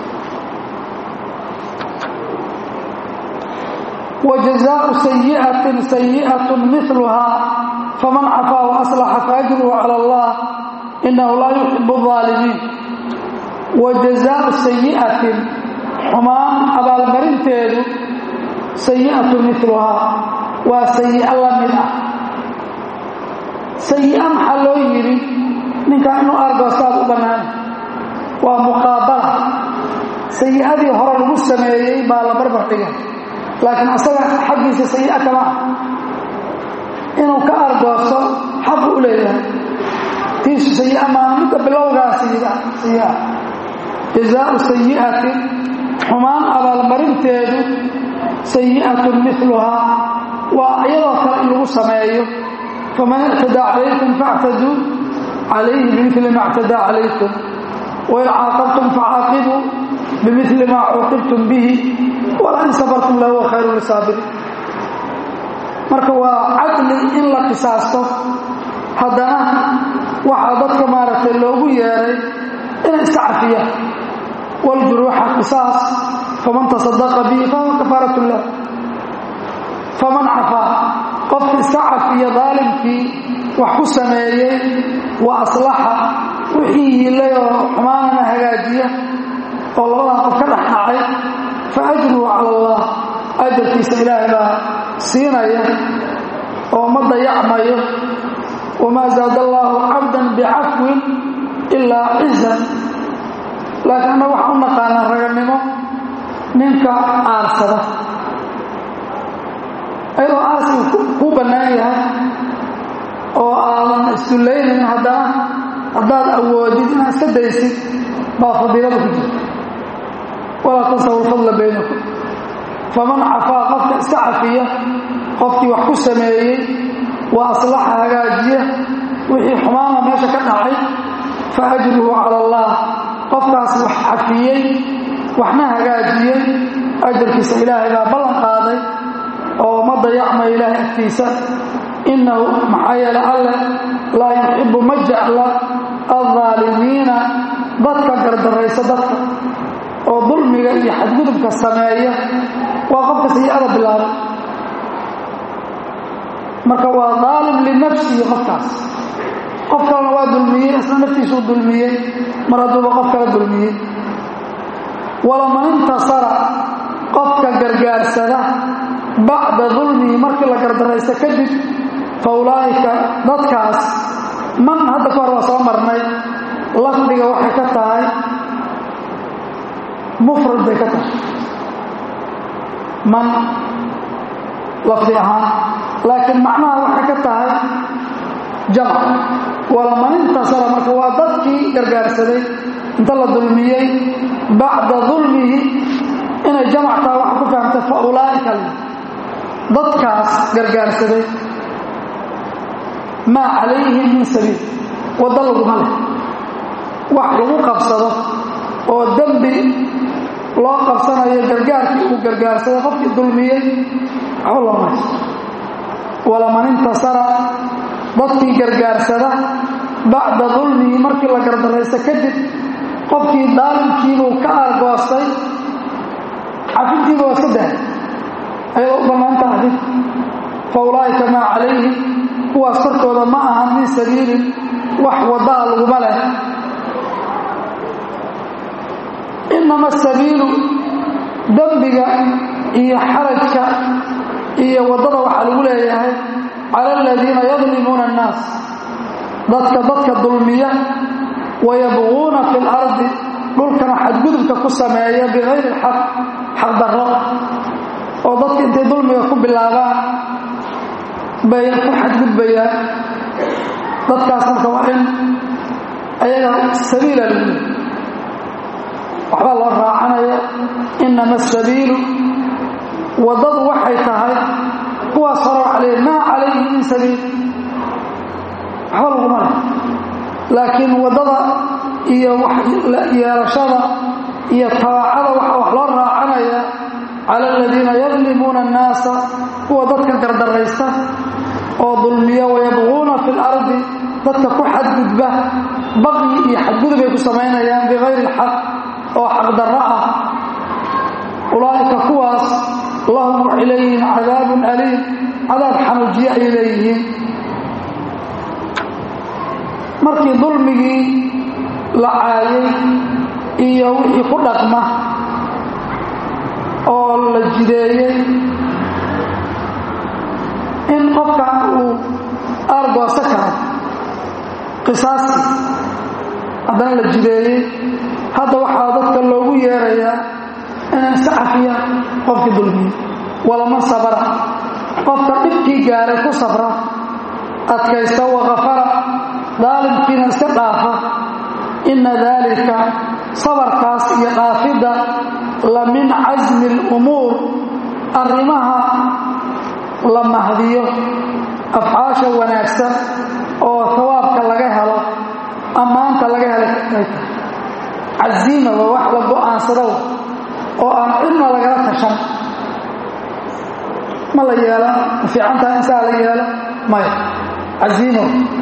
وجزاء سيئة سيئة مثلها فمن عفا وأصلح فأجره على الله إنه لا يحب الظالمين وجزاء سيئة حمان أبا المرنتين سيئة مثلها وسيئة لمدة سيئة محلو يري من كأنه أرقى أستاذ بنان ومقابلة سيئة هرى المسلمين بالا بربرتين laakiin asaga xaggiisa sayi'a kama ah inuu ka argoosto xaqu u leeyahay tiisu sayi'a maana midda bilowgaa sayi'a jazaau sayi'atin xumaan abaalmarinteedu sayi'atun miluhaa waa iyadoo kale in lagu sameeyo faman ictadaa calaykum faactaduu calayhi bimili ma ictadaa calaykum wain caaqabtum facaaqibuu bimili maa cuuqibtum bihi walain sabartum lahuwa khayru lisaabiriin marka waa cadli in la qisaasto haddana waxaa dadka maaragtay loogu yeeray inay iska cafiyaan waljuruuxa qisaas faman tasadaqa bihi fahuwa kafaarat lah faman cafaa qofki iska cafiya daalimkii wax ku sameeyey wa aslaxa wixii yiilay oo xumaanana hagaajiya oo labadan qof ka dhex dhacay faajruhu cala allah ajarkiisa ilaahay baa siinaya oo ma dayacmayo wamaa zaada allaahu cabdan bicafwin ilaa cizan laakiin anna waxaan u naqaanaa raganimo ninka aarsada ayadoo aarsigu kuu bannaan yahay oo aadan isdullaynayn haddana haddaad awoodid inaad iska daysid baa fadiilada ku jirta walaa tansaw lfadla baynakum faman cafaa qofka iska cafiya qofkii wax ku sameeyey wa aslaxa hagaajiya wixii xumaana meesha ka dhacay fa ajruhu cala allah qofkaas wax cafiyey waxna hagaajiyey ajarkiisa ilaahay baa ballan qaaday oo ma dayacmaya ilaahay agtiisa innahu maxaa yeele alleh laa yuxibu ma jecla aldaalimiina dadka gardaraysa dadka oo dulmiga iyo xadgudubka sameeya waa qofka sayi-ada bilaabay marka waa daalim linafsihi qofkaas qof kalena waa dulmiyey isna naftiisuu dulmiyey mar hadduuba qof kala dulmiyey walaman intasara qofka gargaarsada bacda dulmihi markii la gardaraysta kadib fa ulaa'ika dadkaas man hadda ka hor waa soo marnay lafdiga waxay ka tahay mufrad bay ka tahay man lafdi ahaan laakiin macnaha waxay ka tahay jamc walaman intasara marka waa dadkii gargaarsaday inta la dulmiyey bacda dulmihi inay jamc tahay waxa ku fahamtay fa ulaa'ika dadkaas gargaarsaday maa calayhim min sabiil waddo laguma leh wax lagu qabsado oo dembi loo qabsanayo gargaarkii uu gargaarsaday qofkii dulmiyey waxba loo mayso walaman intasara dadkii gargaarsada bacda dulmihi markii la gardaraysta kadib qofkii daalimkiibuu ka aargoostay cafintiiba waa iska dahay ayadoo u bannaanta cafin fa ulaa'ika maa calayhim kuwaas korkooda ma ahan min sabiilin wax waddaa laguma leh inama asabiilu dembiga iyo xarajka iyo waddada waxaa lagu leeyahay cala aladiina yadlimuuna annaas dadka dadka dulmiya wayabquuna fi lardi dhulkana xadgudubka ku sameeya bikayri xaq xaqdarro oo dadka intay dulmiga ku bilaabaan bay ku xadgudbayaan dadkaas marka waa in ayaga sabiila lagu leeyahy waxbaa loo raacanaya inama asabiilu waddadu waxay tahay kuwaas hore waxa leeyahy maa calayhi min sabiil waxba laguma leh laakiin waddada iyo yeelashada iyo tabaacada waxaa wax loo raacanaya cala aladiina yadlimuuna annaasa kuwa dadka gardaraysta oo dulmiya wayabquuna fi lardi dadka ku xadgudba baqyi iyo xadgudub ay ku samaynayaan bikayri ilxaq oo xaqdarro ah ulaa'ika kuwaas lahum waxay leeyihiin cadaabun aliim cadaab xanuujiye ay leeyihiin markii dulmigii la caayay iyo wixii ku dhaqma oo la jideeyey in qofka uu aargoosa karo qisaastii haddana la jideeyey hadda waxaa dadka loogu yeerayaa inay iska cafiyaan qofkii dulmiyey walaman sabara qofka dhibkii gaaray ku sabra adkaysta wakafara daalimkiina iska dhaafa inna daalika sabarkaas iyo dhaafidda la min casmi alumuur arrimaha la mahdiyo afcaasha wanaagsan oo hawaabka laga helo ammaanta laga helay ay tahay casiima waa wax la go'aansado oo aan cidna lagala tashan ma la yeela ma fiicantaha insaa la yeelo maya casiimo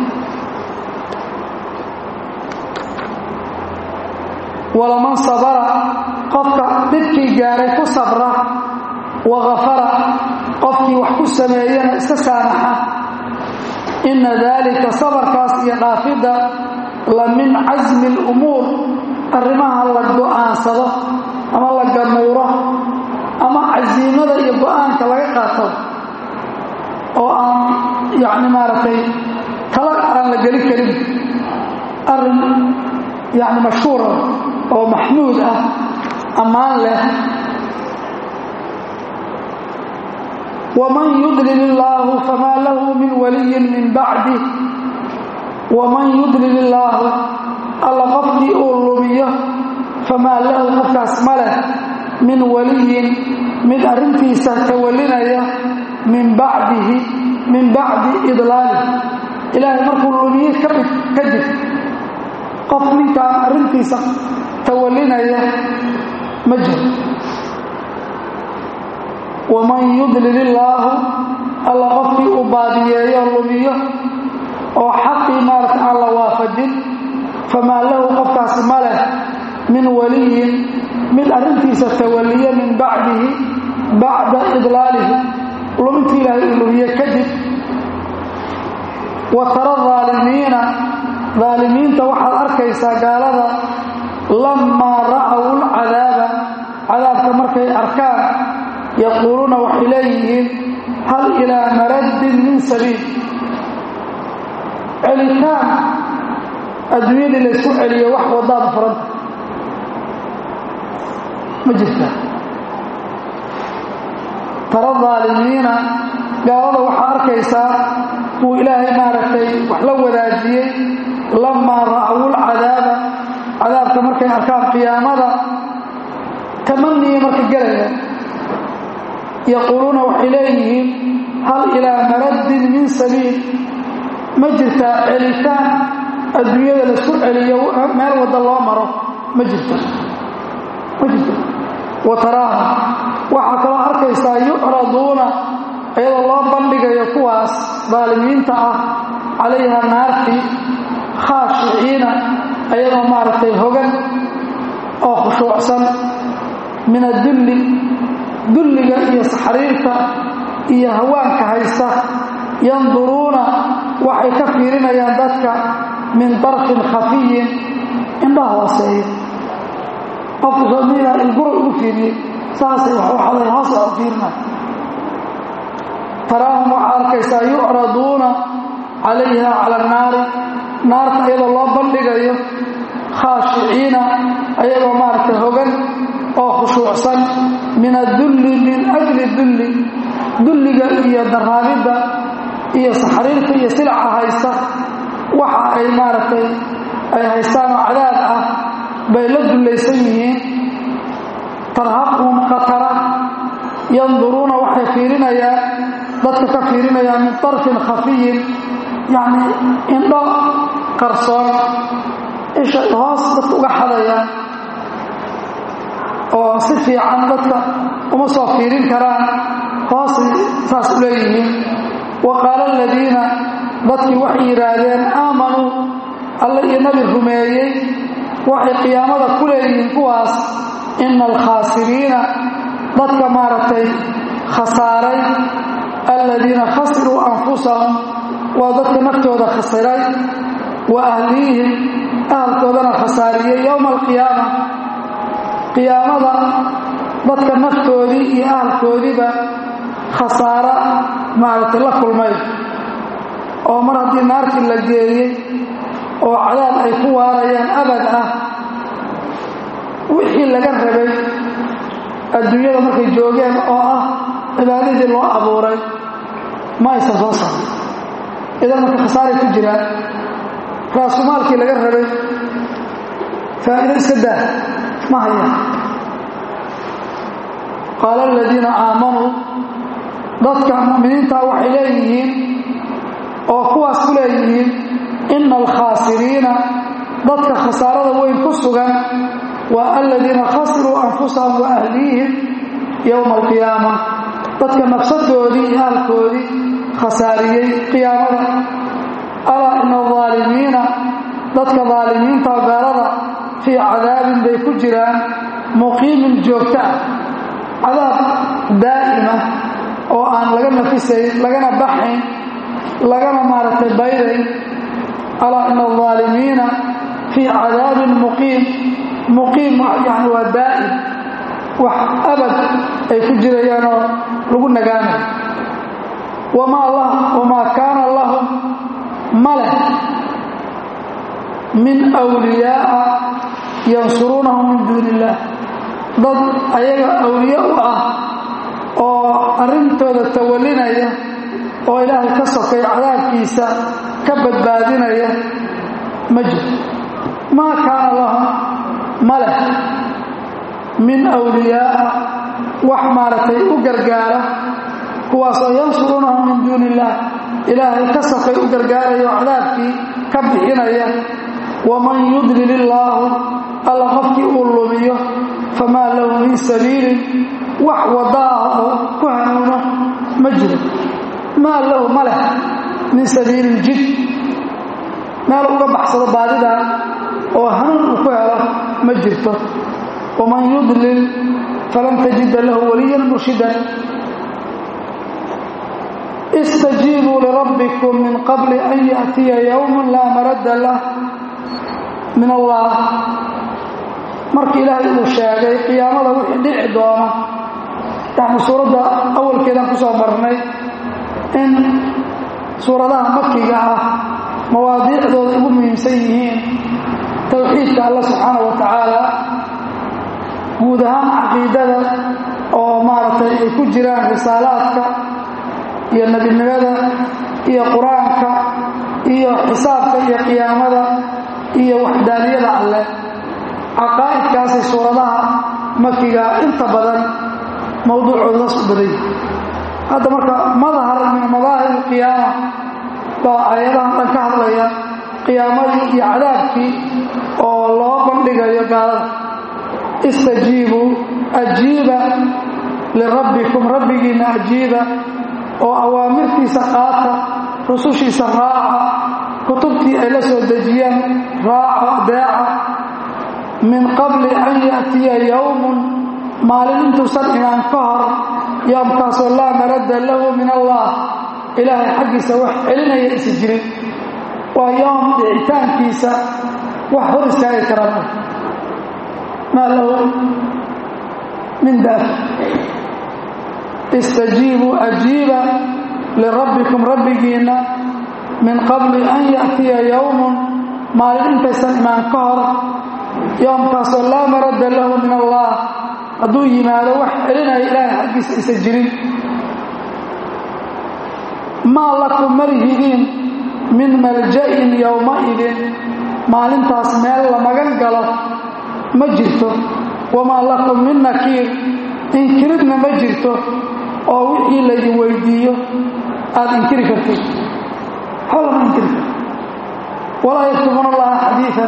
walaman sabara qofka dhibkii gaaray ku sabra wakafara qofkii wax ku sameeyana iska saamaxa inna daalika sabarkaas iyo dhaafidda la min casmi alumuur arrimaha la go'aansado ama la gamuuro ama casiimada iyo go'aanka laga qaato oo aan yacni maaragtay tala aan la geli karin arrin yacni mashhuura oo maxmuud ah ammaan leh waman yudlil illaahu famaa lahu min waliyin min bacdih waman yudlil illaahu alla qofkii uu lumiyo famaa lahu qofkaas ma leh min waliyin mid arrintiisa tawallinaya min bacdihi min bacdi idlaalih ilaahay markuu lumiye kadib qof ninkaan arrintiisa tawallinaya ma jiro waman yudlil illaahu alla qofkii uu baadiyeeyo lumiyo oo xaqii maarata aan la waafajin famaa lahu qofkaasi ma leh min waliyin mid arrintiisa tawalliya min bacdihi bacda idlaalihi lumintii ilaahay uu lumiye kadib wa tara aalimiina daalimiinta waxaad arkaysaa gaalada lammaa ra'aw lcadaaba cadaabka markay arkaan yaquuluuna waxay leeyihiin hal ilaa maraddin min sabiil celitaan adduunyadii laysku celiyo wax wadaada furanta ma jirta tara daalimiina gaalada waxaa arkaysaa kuwa ilaahay maaragtay wax la wadaajiyey lamaa ra'awul cadaaba cadaabka markay arkaan qiyaamada tamaniya marka gelaya yaquuluuna waxay leeyihiin hal ilaa maraddin min sabiil ma jirtaa celitaan adduunyada laisku celiyo meel wadda loo maro ma jirto ma jirto wa taraaha waxaa kaloo arkaysaa yucraduuna iyadoo loo bandhigayo kuwaas daalimiinta ah calayha naartii khaashiciina ayadoo maaragtay hogan oo khushuucsan min adulli dulliga iyo saxriirta iyo hawaanka haysta yanduruuna waxay ka fiirinayaan dadka min darfin khafiyin indhaha hooseeya qofku soomida ilgura ugu fiiriyey saasay waxaday hoos u fiirina taraahum waxaa arkaysaa yucraduuna calayha cala annaari naarta iyadoo loo bandhigayo khaashiciina ayagoo maaragtay hogan oo khushuucsan min adulli min ajli dulli dulliga iyo daraabidda iyo saxriirta iyo silaca haysta waxa ay maaragtay ay haystaanoo cadaab ah bay la dullaysan yihiin tarhaqhum khatara yanduruuna waxay fiirinayaan dadka ka fiirinayaan min tarfin khafiyin yacnii indho qarsoon isha hoos dadka uga xadayaan oo si fiican dadka uma soo fiirin karaan hoosay saas u leeyihiin wa qaala aladiina dadkii waxay yidhaahdeen aamanuu alle iyo nabi rumeeyey waxay qiyaamada ku leeyihiin kuwaas ina alkhaasiriina dadka maaragtay khasaaray aladiina khasiruu anfusahum waa dadka naftooda khasiray wa ahliihim ahalkoodana khasaariyey yowma alqiyaama qiyaamada dadka naftoodii iyo ahalkoodiiba khasaaro maaragtay la kulmay oo mar haddii naartii la geeyey oo cadaab ay ku waarayaan abad ah wixii laga rabay adduunyada markay joogeen oo ah cibaadadii loo abuuray ma aysan soo saarin idan marka khasaaray ku jiraan raasumaalkii laga rabay faa'ido iska daa ma haya qaala aladiina aamanuu dadka mu'miniintaa waxay leeyihiin oo kuwaas ku leeyihiin ina alkhaasiriina dadka khasaarada weyn ku sugan waa aladiina khasiruu anfusahum wa ahliihim yowma alqiyaama dadka nafsadoodii iyo ahalkoodii khasaariyey qiyaamada alaa ina alaalimiina dadka daalimiinta gaalada fii cadaabin bay ku jiraan muqiimin joogta ah cadaab daa'ima oo aan laga nafisayn lagana baxayn lagana maaragtay baydayn alaa ina alaalimiina fii cadaabin muqiim muqiim yani waa daa'im wax abad ay ku jirayaanoo lagu nagaanayo wamaa kaana lahum ma leh min wliyaaa yansuruunahum min duuni illaah dad ayaga awliye u ah oo arrintooda tawallinaya oo ilaahay ka sokay cadaabkiisa ka badbaadinaya ma jirto maa kaana lahum ma leh min awliyaaa wax maaragtay u gargaara kuwaasoo yansurunahum min duuni illaah ilaahay ka sokay u gargaarayo cadaabkii ka bixinaya waman yudlil illaahu alla qofkii uu lumiyo famaa lahu min sabiilin wax wadda ah oo ku hanuuno ma jiro maa lahu ma leh min sabiilin jid meel uga baxsado baadidaa oo hanuun uu ku helo ma jirto waman yudlil falan tajida lahu waliyan murshidan istajiibuu lirabbikum min qabli an yaأtiya yowma laa maradda lah min allah marka ilaahay uu sheegay qiyaamada wixii dhici doona yani suuradda awalkeedaan ku soo marnay in suuradaha makiga ah mawaadiicdooda ugu muhiimsan yihiin towxiidka alla subxaana wa tacaala guud ahaan caqiidada oo maaragtay ay ku jiraan risaalaadka iyo nebinimada iyo qur-aanka iyo xisaabka iyo qiyaamada iyo waxdaaniyada alleh caqaa'idkaasay suuradaha makiga inta badan mowduucoodaas u baday hadda marka madhar min madaahir alqiyaama baa aayadahan dhan ka hadlaya qiyaamadii iyo cadaabkii oo loo bandhigayo gaalada istajiibuu ajiiba lirabbikum rabbigiinna ajiiba oo awaamirtiisa qaata rusushiisa raaca kutubtii ay la soo dejiyeen raaco adeeca min qabli an yaأtiya yowmun maalin intuusan imaan ka hor yoomkaasoo laa maradda lahu min allah ilaahay xaggiisa wax celinaya isa jirin waa yoom dhicitaankiisa wax hor istaagi karaan maa lahu min daaf istajiibuu ajiiba lirabbikum rabbigiinna min qabli an yaأtiya yowmun maalin intaysan imaan ka hor yoomkaasoo laa maradda lahu min allah hadduu yimaado wax celinaya ilaahay xaggiisa isa jirin maa lakum malihidiin min malja'in yowmaidin maalintaas meel la magan galo ma jirto wamaa lakum min nakiir inkiridna ma jirto oo wixii laydin weydiiyo aada inkiri kartid waxba lama inkiri karto walaa yaktumuuna allaha xadiian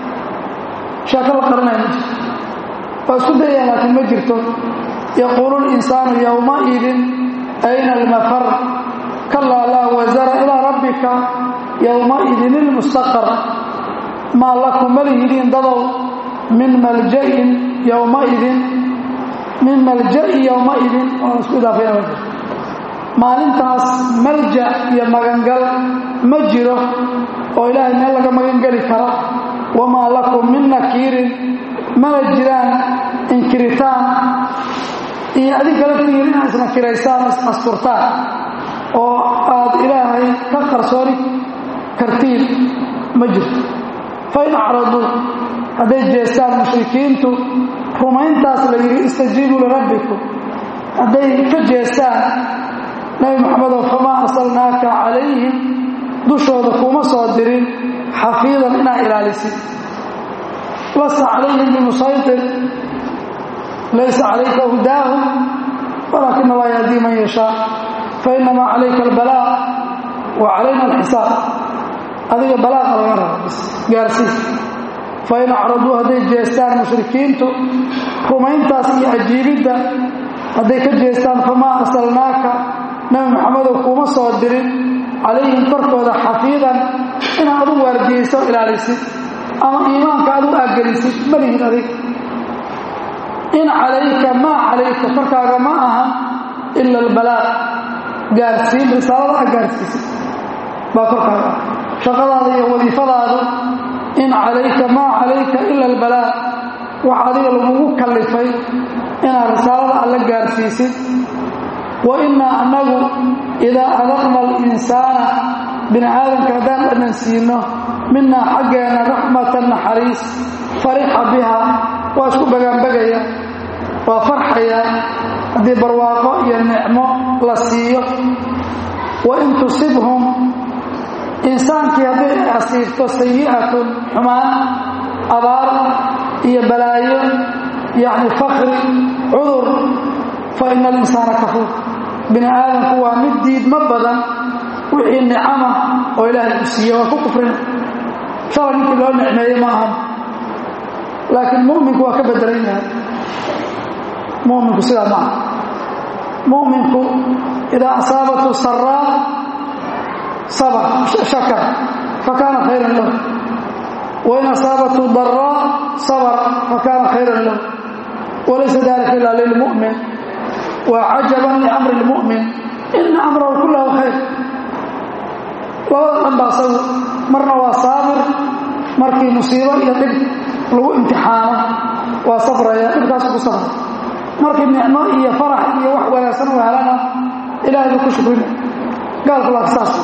sheeko la qarinaya ma jirto waa isku dayaan laakiin ma jirto yaquulu linsaanu yowmaidin ayna almafar kalaa laa wasara ilaa rabbika yowmaidin ilmustaqar maa lakum malihidiin dadow min malja'in yowmaidin min malja'i yowmaidin oo isku idaafaya ma jirto maalintaas malja iyo magangal ma jiro oo ilaahay meel laga magangeli karo wamaa lakum min nakiirin mana jiraan inkiritaan iyo adinka laftigiin inaad isnakiraysaan isasturtaan oo aad ilaahay ka qarsooni kartiin ma jirto fain acraduu hadday jeestaan mushrikiintu rumayntaas la yidhi istajiibuu lirabbikum hadday ka jeestaan nabi maxamedow famaa arsalnaaka calayhim dushooda kuma soo dirin xafiidan inaad ilaalisid lasta calayhim bimusaytir laysa calayka hudaahum walaakin allah yahdii man yashaa fainamaa calayka albalaa wa calayna alxisaab adiga balaaqa laga raba bis gaarsiis fain acraduu hadday jeestaan mushrikiintu rumayntaas iyo ajiibidda hadday ka jeestaan famaa arsalnaaka nabi maxamedow kuma soo dirin calayhim korkooda xafiidan inaad adu waardiyeyso ilaalisid ama iimaanka adu aggelisid malihid adig in calayka maa calayka korkaaga ma aha ila albalaaq gaarsiin risaalada a gaarsiisid baa korkaaga ah shaqadaada iyo wadiifadaadu in calayka maa calayka ila albalaaq wax adiga lagugu kallifay inaad risaalada alla gaarsiisid wa innaa annagu idaa adaqna alinsaana bini aadamka haddaan dhannan siino minaa xaggeenna raxmatan naxariis farixa biha waa isku bagaanbagaya waa farxaya haddii barwaaqo iyo nicmo la siiyo wa in tusibhum insaankii haddii ay asiibto sayi'atun xumaan abaar iyo balaayo yacni fakri cudur fa ina alinsaana kafuur bini aadamku waa mid diidmo badan wixii nicama oo ilaahay u siiye waa ku kufrina shalay ninkii loo nicmeeye ma ahan laakiin mu'minku waa ka bedelan yahay mu'minku sidaa ma aha mu'minku idaa asaabathu saraa sabr shakar fakaana khayran lahu wain asaabathu daraa sabr fakaana khayran lahu walaysa dalika ila lilmu'min waa cajaban liamri lmu'min ina amrahu kullahu khayr labada dhan baa asagu marna waa saabir markii musiibo iyo dhib lagu imtixaano waa safraya dhibkaasu ku safra markii nicmo iyo farax iyo wax wanaagsan u helana ilahay buu ku shukrina gaalku laak saas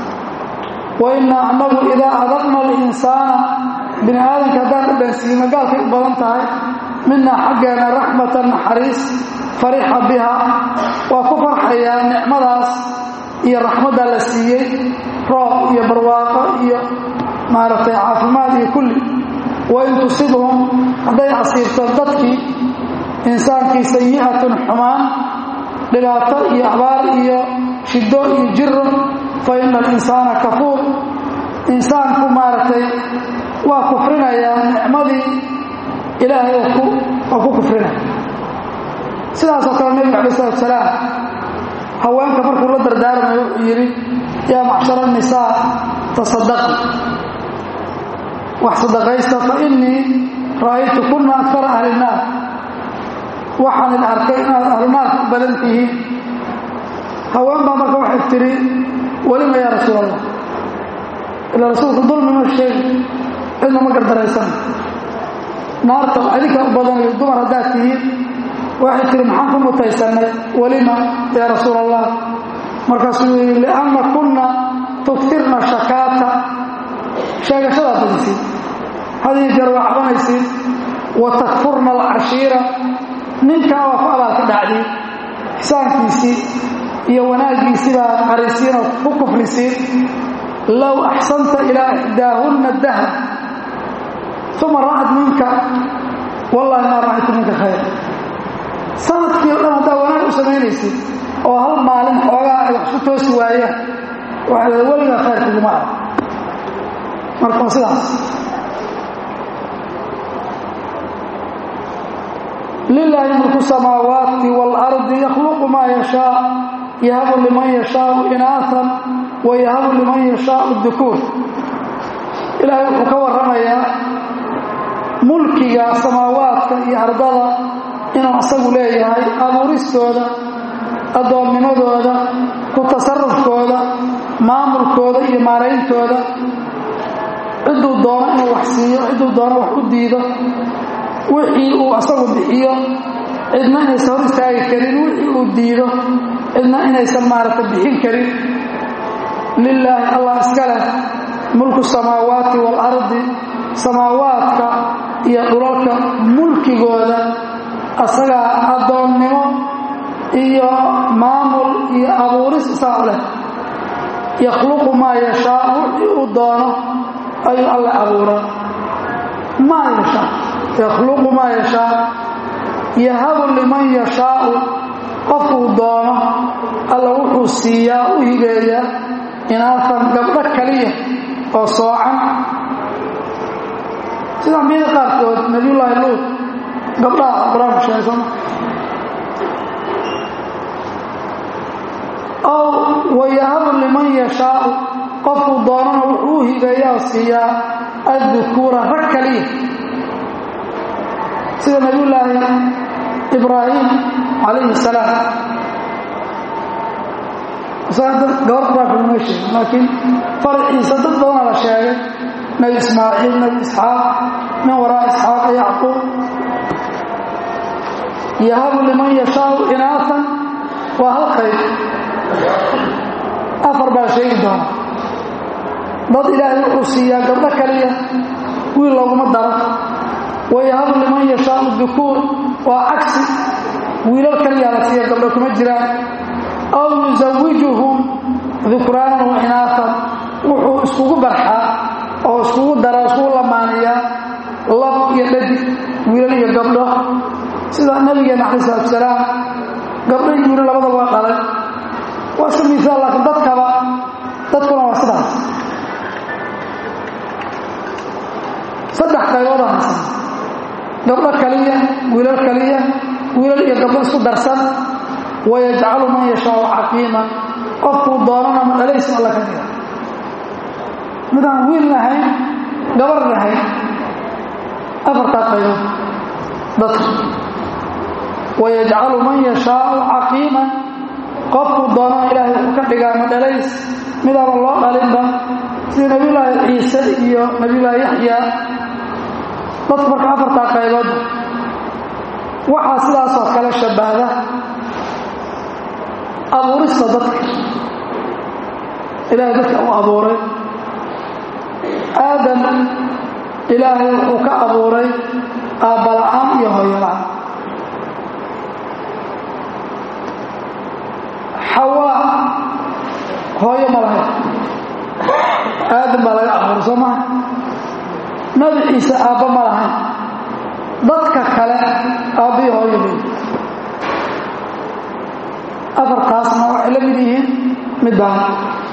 waina anagu idaa adaqna alinsaana bini aadamka haddaan u dhansiino gaalkay u badan tahay minaa xaggeena raxmatan naxariis farixa biha waa ku farxayaa nicmadaas iyo raxmadda la siiyey roob iyo barwaaqo iyo maaragtay caafimaad iyo kulli wain tusibhum hadday asiibto dadkii insaankii sayi'atun xumaan dhibaato iyo abaar iyo shiddo iyo jiro fa ina alinsaana kafuur insaanku maaragtay waa kufrinayaa nicmadii ilaahay waa ku kufrinaya sidaasoo kale nebigu alay salatu salaam haweenka markuu la dardaarmayo wuxuu yidhi yaa macshara nisaa tasadaqi wax sadaqaysta fa innii ra'aytu kunna akara ahli naar waxaan idin arkay inaad ahlunaarka u badan tihiin haween baa marka waxay tidhi welima yaa rasuul allah ilaa rasuulku dulmi ma sheegi cidna ma gardaraysan naarta adinka u badanayo dumar haddaad tihiin waxay tihi maxaan ku mutaysannay welima yaa rasuul allah markaasuu yidhi lianna kunna tugfirna shakaata sheegashadaa badisiin hadiyo jeer waa cabanaysiin wa takfurna alcashiira ninkaa waa ku abaalka dhacdiin xisaankiisii iyo wanaaggiisii baa qarisiin oo ku kufrisiin low axsanta ilaa ixdaahunna dahr uma ra'ad minka wallahi maa ra'aytu minka khayr sanadkii o dhan haddaa wanaag u samaynaysid oo hal maalin xoogaa ay wax ku toosi waayaan waxay leeda weligaa khayr kuguma arag marka waa sidaas lilaahi mulku samaawaati waalardi yakhluqu maa yashaa yahabu liman yashaau inaahan wa yahabu liman yashaau dukuur ilaahay wuxuu ka warramayaa mulkiga samaawaadka iyo ardada inuu asagu leeyahay abuuristooda addoonnimadooda ku tasarufkooda maamulkooda iyo maarayntooda cidduu doono inuu wax siiyo cidduu doono wax u diido wixii uu asagu bixiyo cidna inaysan hor istaagi karin wixii uu diido cidna inaysan maaragta bixin karin lilaahi allah iska leh mulku samaawaati waalardi samaawaadka iyo dhulalka mulkigooda asagaa addoonnimo iyo maamul iyo abuuris isaa u leh yakhluqu maa yashaa wixii uu doono ayuu alle abuuraa maa yashaa yakhluqu maa yashaa yahabu liman yashaau qofkuu doono alla wuxuu siiyaa u hibeeyaa inaafan gabdho kaliya oo soocan sida ambiyada qaarkood nabiyullaahi luud gabdhaha qur-aanku sheegay sooma ow wayahabu liman yashaau qofkuu doonana wuxuu u hibeeyaa oo siiyaa addukuura rag kaliya sida nabiyullaahi ibraahim calayhi salaam gabar quraanka uma sheegin laakiin farciisa dad badana la sheegay nebi ismaaciil nebi isxaaq min waraa isxaaqa yacquub yahabu liman yashaau inaatan waa hal qayb afar baa sheegi doona dad ilaahay wuxuu siiyaa gabdho kaliya wiil looguma daro wayahabu liman yashaau dukuur waa cagsi wiilal kaliyaa la siiya gabdho kuma jiraan aw yusawijuhum dukraanan wa inaatan wuxuu iskugu barxaa oo iskugu daraa iskugu lamaaniyaa lab iyo dhadig wiilal iyo gabdho sida nabigeena calayi salatu salaam gabdho iyo wiilal labadaba waa dhalay waa iska miisaal laakiin dadkaba dadkuna waa sidaas saddex qaybood aan haysan gabdho kaliya wiilal kaliya wiilal iyo gabdho isku darsan wayajcalu man yashaau caqiima qofkuu doonana ma dhalaysin alla ka dhiga midaan wiil lahayn gabar lahayn afartaa qaybood dadka wayajcalu man yashaau caqiiman qofkuu doonana ilaahay wuxuu ka dhigaa ma dhalays midaaba loo dhalinba sida nebiyulaahi ciise iyo nebiyulaahi yaxyaa dadku marka afartaa qaybood waxaa sidaasoo kale shabbahda abuurista dadka ilaahay dadka u abuuray aadam ilaahay wuxuu ka abuuray aabbala'aan iyo hooyola'aan xawaa hooyo ma lahayn aadam baa laga abuuray soo maha nabi ciise aabba ma lahayn dadka kale aabbiyo hooyo leey afartaasna waxay la mid yihiin middaan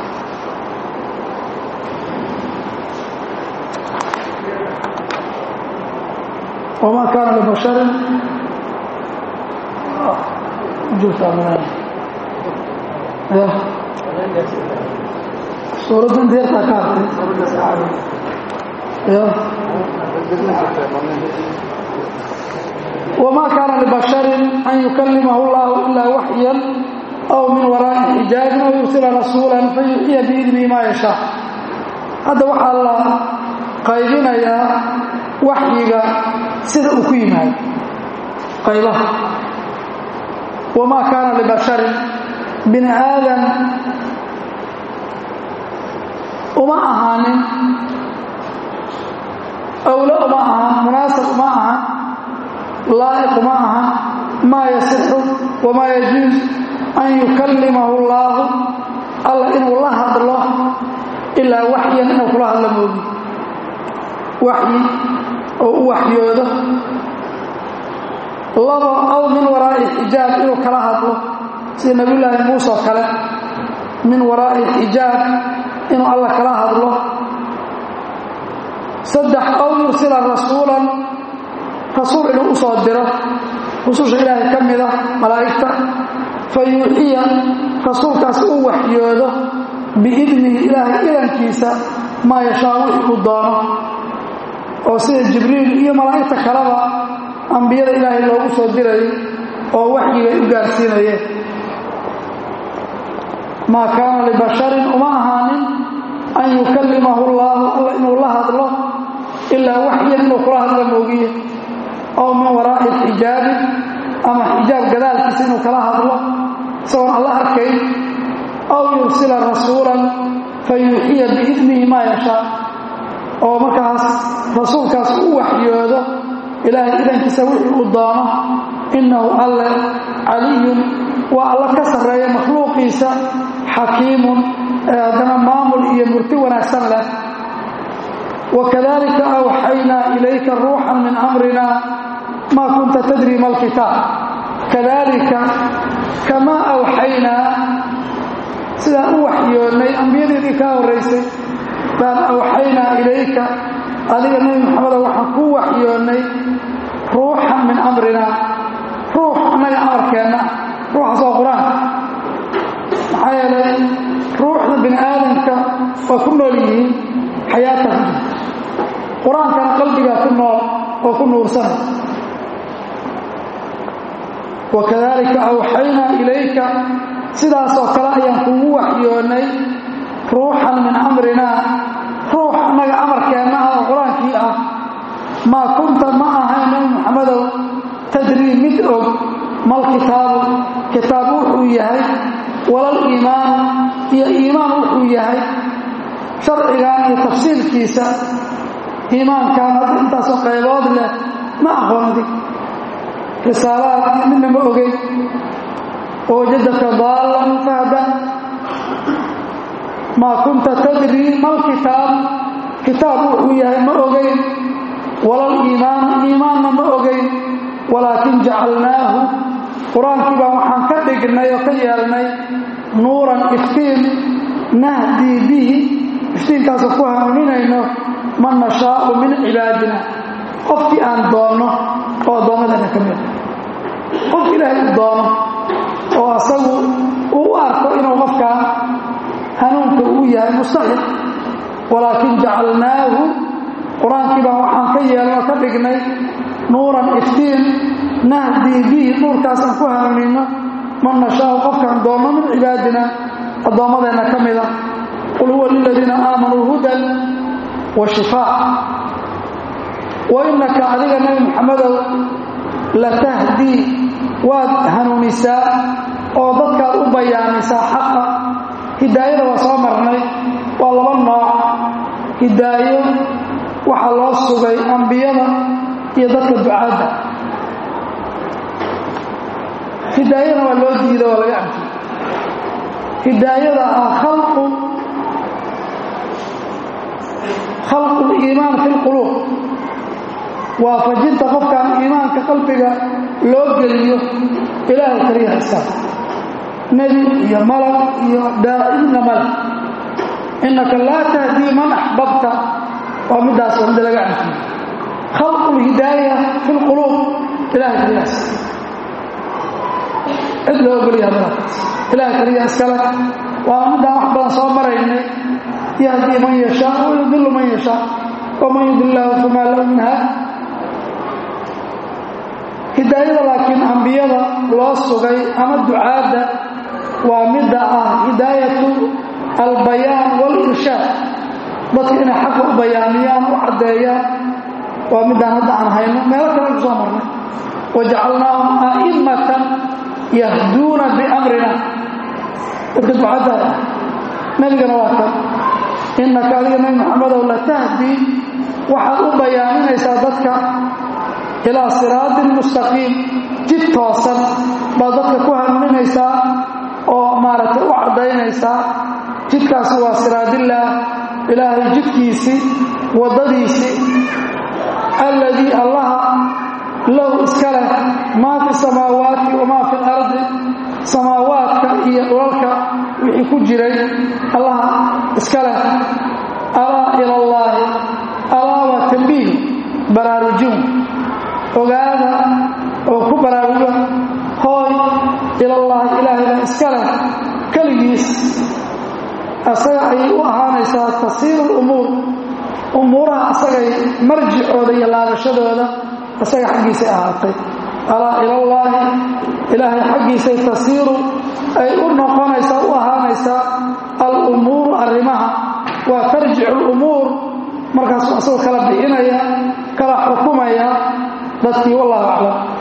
wamaa kaana libasharin suuradda inta yartaa ka hartay wamaa kaana libasharin an yukalimahu llahu ilaa waxyan aw min waraa'i xijaabin aw yursila rasuulan fayuxiya biidnihi maa yashaa hadda waxaa la qaybinayaa waxyiga sida uu ku yimaado qaybaha wamaa kaana libasharin bini aadan uma ahaanin awlo uma ahan munaasab uma ahan laa'iq uma ahan maa yasixu wamaa yajuus an yukallimahu allaahu alla inuu la hadlo ilaa waxyan inuu kula hadlo moogi waxyi oo u waxyoodo labo aw min waraa'i xijaab inuu kala hadlo sida nebiyulaahi muuse oo kale min waraa'i xijaab inuu alla kala hadlo saddex aw yursila rasuulan rasuul inuu u soo diro rususha ilaahay ka mida malaa'igta fa yuuxiya rasuulkaas u waxyoodo biidnihi ilaahay idankiisa maa yashaa wixii uu doono oo sida jibriil iyo malaa'igta kaleba ambiyada ilaahay loogu soo dirayay oo waxyigay u gaarsiinayeen maa kaana libasharin uma ahaanin an yukallimahu allaahu alla inuu la hadlo ilaa waxyan inuu kula hadlo moogiye ow min waraa'i xijaabi ama xijaab gadaalkiisa inuu kala hadlo isagoon alla arkayn aw yursila rasuulan fa yuuxiya biidnihi maa yashaa oo markaas rasuulkaas u waxyoodo ilaahay idankiisa wixii uu doono innahu alle caliyun waa alla ka sarreeya makhluuqiisa xakiimun ee haddana maamul iyo murti wanaagsan leh wakadalika awxaynaa ilayka ruuxan min amrina maa kunta tadri ma alkitaab kadalika kamaa awxaynaa sidaan u waxyoonnay ambiyadeedii kaa horraysay baan awxaynaa ilayka adiga nebi maxamedo waxaan kuu waxyoonnay ruuxan min amrina ruux annaga amarkeenna ruuxaas waa qur-aanka maxaa yeelay ruuxda bini aadamka waa ku nool yihiin xayaata ku jirta qur-aankana qalbigaa ku nool oo ku nuursanay wakadalika awxaynaa ilayka sidaasoo kale ayaan kugu waxyoonnay ruuxan min amrinaa ruux annaga amarkeenna ah oo qur-aankii ah maa kunta ma ahayn nabi muxamedow tadrii mid og mal kitaabu kitaab wuxuu yahay walal iimaanu iyo iimaan wuxuu yahay sharcigan iyo tafsiilkiisa iimaankan hadda intaasoo qaybood leh ma aqoon adig risaalaad midna ma ogeyn oo wajadaka daallan fahda maa kunta tadrii mal kitaab kitaab wuxuu yahay ma ogeyn walal iimaanu iimaanna ma ogeyn walaakin jacalnaahu qur-aankii baan waxaan ka dhignay oo ka yeelnay nuuran iftiin nahdii bihi iftiinkaasoo ku hanuuninayno man nashaau min cibaadina qofkii aan doonno oo addoommadana ka mida qof ilaahay u doono oo asagu uu u arko inuu qofkaa hanuunka uu yahay mustaxiq walaakin jacalnaahu qur-aankii baan waxaan ka yeelno ka dhignay nuuran iftiin nahdii bihi nuurkaasaan ku hanuunino man nashaau qofkaan doonno min cibaadina addoommadeenna ka mida qul huwa liladiina aamanuu hudan wa shifaa wa innaka adiga nebi muxamedow latahdii waad hanuunisaa oo dadkaad u bayaanisaa xaqa hidaayada waa soo marnay waa laba nooc hidaayo waxaa loo sugay ambiyada iyo dadka ducaadda hidaayana waa loo diida waa laga anfiy hidaayada ah khalqu khalqu liimaan fi lquluub waafajinta qofkaan iimaanka qalbiga loo geliyo ilaahay kaliyaha iskale nebi iyo malag iyo daa'imna malag innaka laa tahdii man axbabta waa middaas waa midda laga anfiyo khalqu lhidaaya fi lquluub ilahay kaliyaha iskale cid loo ogolyaha malakaas ilahay kaliyaha iskale waana middaan wax badan soo maraynay yahdii man yashaa wa yudilu man yashaa waman yudil lahu famaa lahu min haad hidaayada laakiin ambiyada loo sugay ama ducaadda waa midda ah hidaayatu albayaan walirshaad dadka inay xaqa u bayaamiyaan u caddeeyaan waa middaan hadda aan hayno meelo kale ku soo marnay wajacalnaahum a'immatan yahduuna biamrina dadka ducadda nebigana waa kan innaka adiga nebi maxamedow latahdi waxaad u bayaaminaysaa dadka ilaa siraatin mustaqiim jid toosan baad dadka ku hanuuninaysaa oo maaragtay u caddaynaysaa jidkaasi waa siraadillaah ilaahay jidkiisii waddadiisii alladii allaha lahu iska leh maa fi samaawaati wamaa fi lardi samaawaadka iyo dhulalka wixii ku jiray allaha iska leh alaa ila allaahi alaa waa tambiih baraarujin ogaada oo ku baraaruga hooy ilallaahi ilaahayna iska leh keligiis asaga ayay u ahaanaysaa tasiiru lumuur umuuraha asagay marjicooda iyo laabashadooda asaga xaggiisay ahaatay alaa ilallaahi ilaahay xaggiisay tasiiru ay u noqonaysaa u ahaanaysaa alumuuru arrimaha waa tarjicu lumuur markaasuu asagoo kala bixinaya kala xukumaya dadkii wallahu aclam